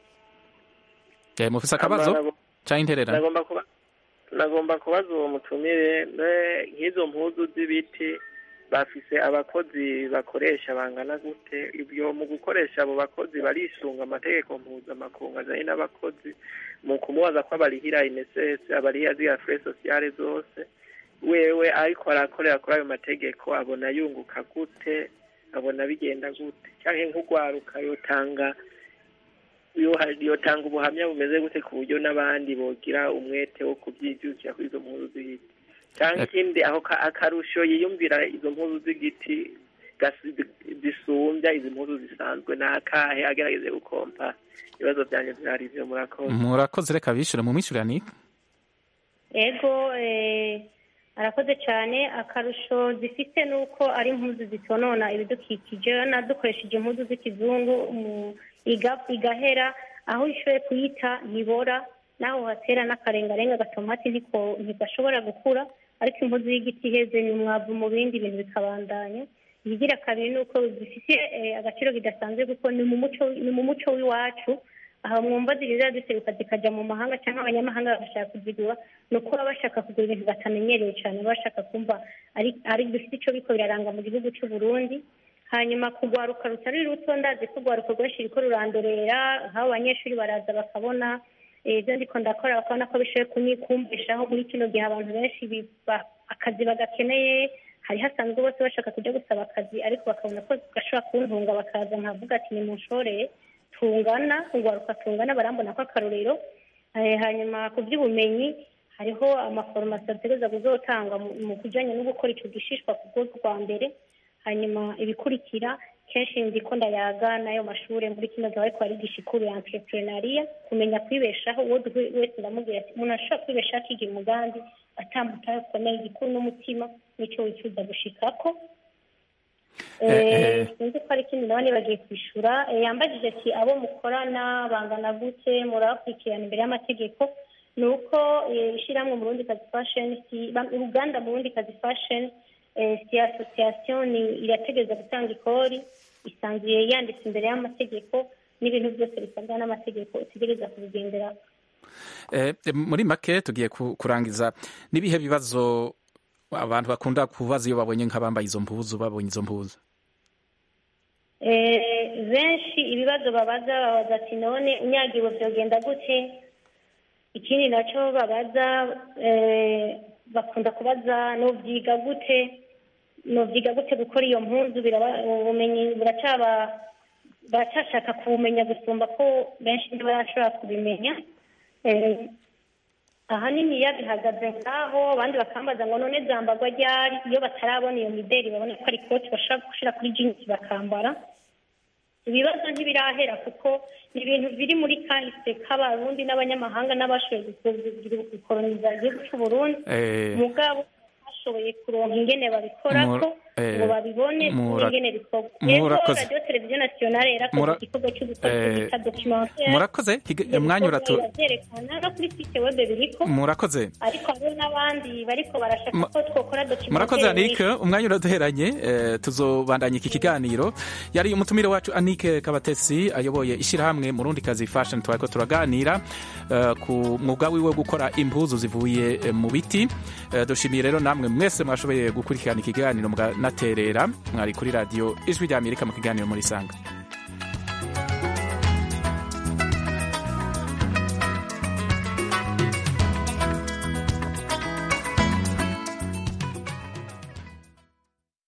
Eh, mufise akabazo Amara- cyangwa intererano nagomba kuba nagomba kubaza uwo mutumire ne- nk'izo mpuzu z'ibiti bafise abakozi bakoresha bangana gute ibyo mu gukoresha abo bakozi barisunga amategeko mpuzamakungu ajanye n'abakozi mu kumubaza ko abarihira inesese abarihira ziriya fure sosiyale zose wewe ariko arakorera kuri ayo mategeko abona yunguka gute abona bigenda gute canke nk'ugwaruka yotanga yo- yotanga ubuhamya bumeze gute ku buryo n'abandi bogira umwete wo kubyijukira kuri izo mpuzu z'igiti cyangwa ikindi aho ka- akarusho yiyumvira izo mpuzu z'igiti gasi- zisumbya izi mpuzu zisanzwe ni akahe agerageze gukompa ibibazo byanjye byari ivyo murakoze murakoze reka bishyure mu mwishyuranire ego eh, arakoze cyane akarusho zifite ni uko ari impuzu zitonona ibidukikije na dukoresheje impuzu z'ikizungu mu- iga- igahera aho ishoboye kuyita ntibora naho hatera n'akarengarenga gatomati ntiko- ntigashobora gukura ariko impuzu y'igiti iheze ni umwavu mu bindi bintu bikabandanya ikigira kabiri ni uko zifite eh, agaciro kidasanzwe kuko ni mu muco ni mu muco w'iwacu aha mwumva ziriza ziseruka zikajya mu mahanga cyangwa abanyamahanga bagashaka kuzigura ni uko baba bashaka kugura ibintu batamenyereye cyane baba bashaka kumva ari ari bifite icyo biko biraranga mu gihugu cy'u Burundi hanyuma kugwaruka rutari ruto ndazi ko urwaruka rwinshi ruriko rurandorera nk'abo banyeshuri baraza bakabona eh, ibyo ndiko ndakora bakabona ko bishoboye kunyikumvishaho muri kino gihe abantu benshi biba- akazi bagakeneye hari hasanzwe bose bashaka kujya gusaba akazi ariko bakabona ko gashobora kuntunga bakaza nkavuga ati nimunshoreye tungana urwaruka tungana barambona ko akarorero Eh, hanyuma ku by'ubumenyi hariho amaforomasi ategereza kuzotangwa mu- mu kujyanye no gukora icyo gishishwa ku rwego rwa mbere hanyuma ibikurikira kenshi ndiko ndayaga n'ayo mashuri muri kino gihe ariko barigisha ikuru ya entrepreneuria kumenya kwibeshaho uwo duhuye wese ndamubwira ati umuntu ashobora kwibeshaho akigira umugambi atambuka akomeye igikuru n'umutima n'icyo wifuza gushikako Eh, eh. sinzi ko ari ikindi nawe nibagiye kwishyura Eh, yambajije ati abo mukorana bangana gute murabakurikirana imbere y'amategeko ni uko eh, ishyirahamwe mu rundi kazi fashion si- ba- uruganda mu rundi kazi fashion eh, si association ni- irategereza gutanga ikori isanzuye yanditse imbere y'amategeko n'ibintu byose bisabwa n'amategeko utegereza kubigendera Eh, muri make tugiye ku- kurangiza n'ibihe bibazo abantu bakunda kubaza iyo babonye nk'abambaye izo mpuzu babonye izo mpuzu Eh, benshi ibibazo babaza babaza ati none unyagiwe byogenda gute ikindi nacyo babaza eh, bakunda kubaza nubyiga gute nubyiga gute gukora iyo mpuzu biraba- ubumenyi buracaba baracyashaka kubumenya gusumba ko benshi ntibarashobora kubimenya Eh, ahanini iyo bihagaze ngaho abandi bakambaza ngo none zambarwa ryari iyo batarabona iyo mideli babona ko ari ikoti bashobora gushyira kuri jinsi bakambara ibibazo ntibirahera kuko ni ibintu biri muri kahise k'abarundi n'abanyamahanga n'abashoboye gukoroniza igihugu cy'u Burundi Eh. mugabo bashoboye kuronka ingene babikorako Mur- Eh, ngo babibone mura- n'ingene bikorwa rero murakoze. radiyo televiziyo nasiyonale yarakoze Mura- igikorwa cy'ubukozi Eh, bita documentaire murakoze Higa- Ibyo umwanya bikorwa uratu biravyerekana no kuri site web biriko murakoze ariko hariho n'abandi bariko barashaka ko twokora documentaire murakoze anike nyinshi. umwanya uraduheranye eh, tuzobandanya iki kiganiro yari umutumire wacu anike kabatesi ayoboye ishyirahamwe murundi kazi fashion twariko turaganira eh, ku mwuga wiwe wo gukora impuzu zivuye eh, mu biti Eh, dushimiye rero namwe mwese mwashoboye gukurikirana ikiganiro muganaterera mwari kuri radiyo ijwi rya amerika mu kiganiro muri sanga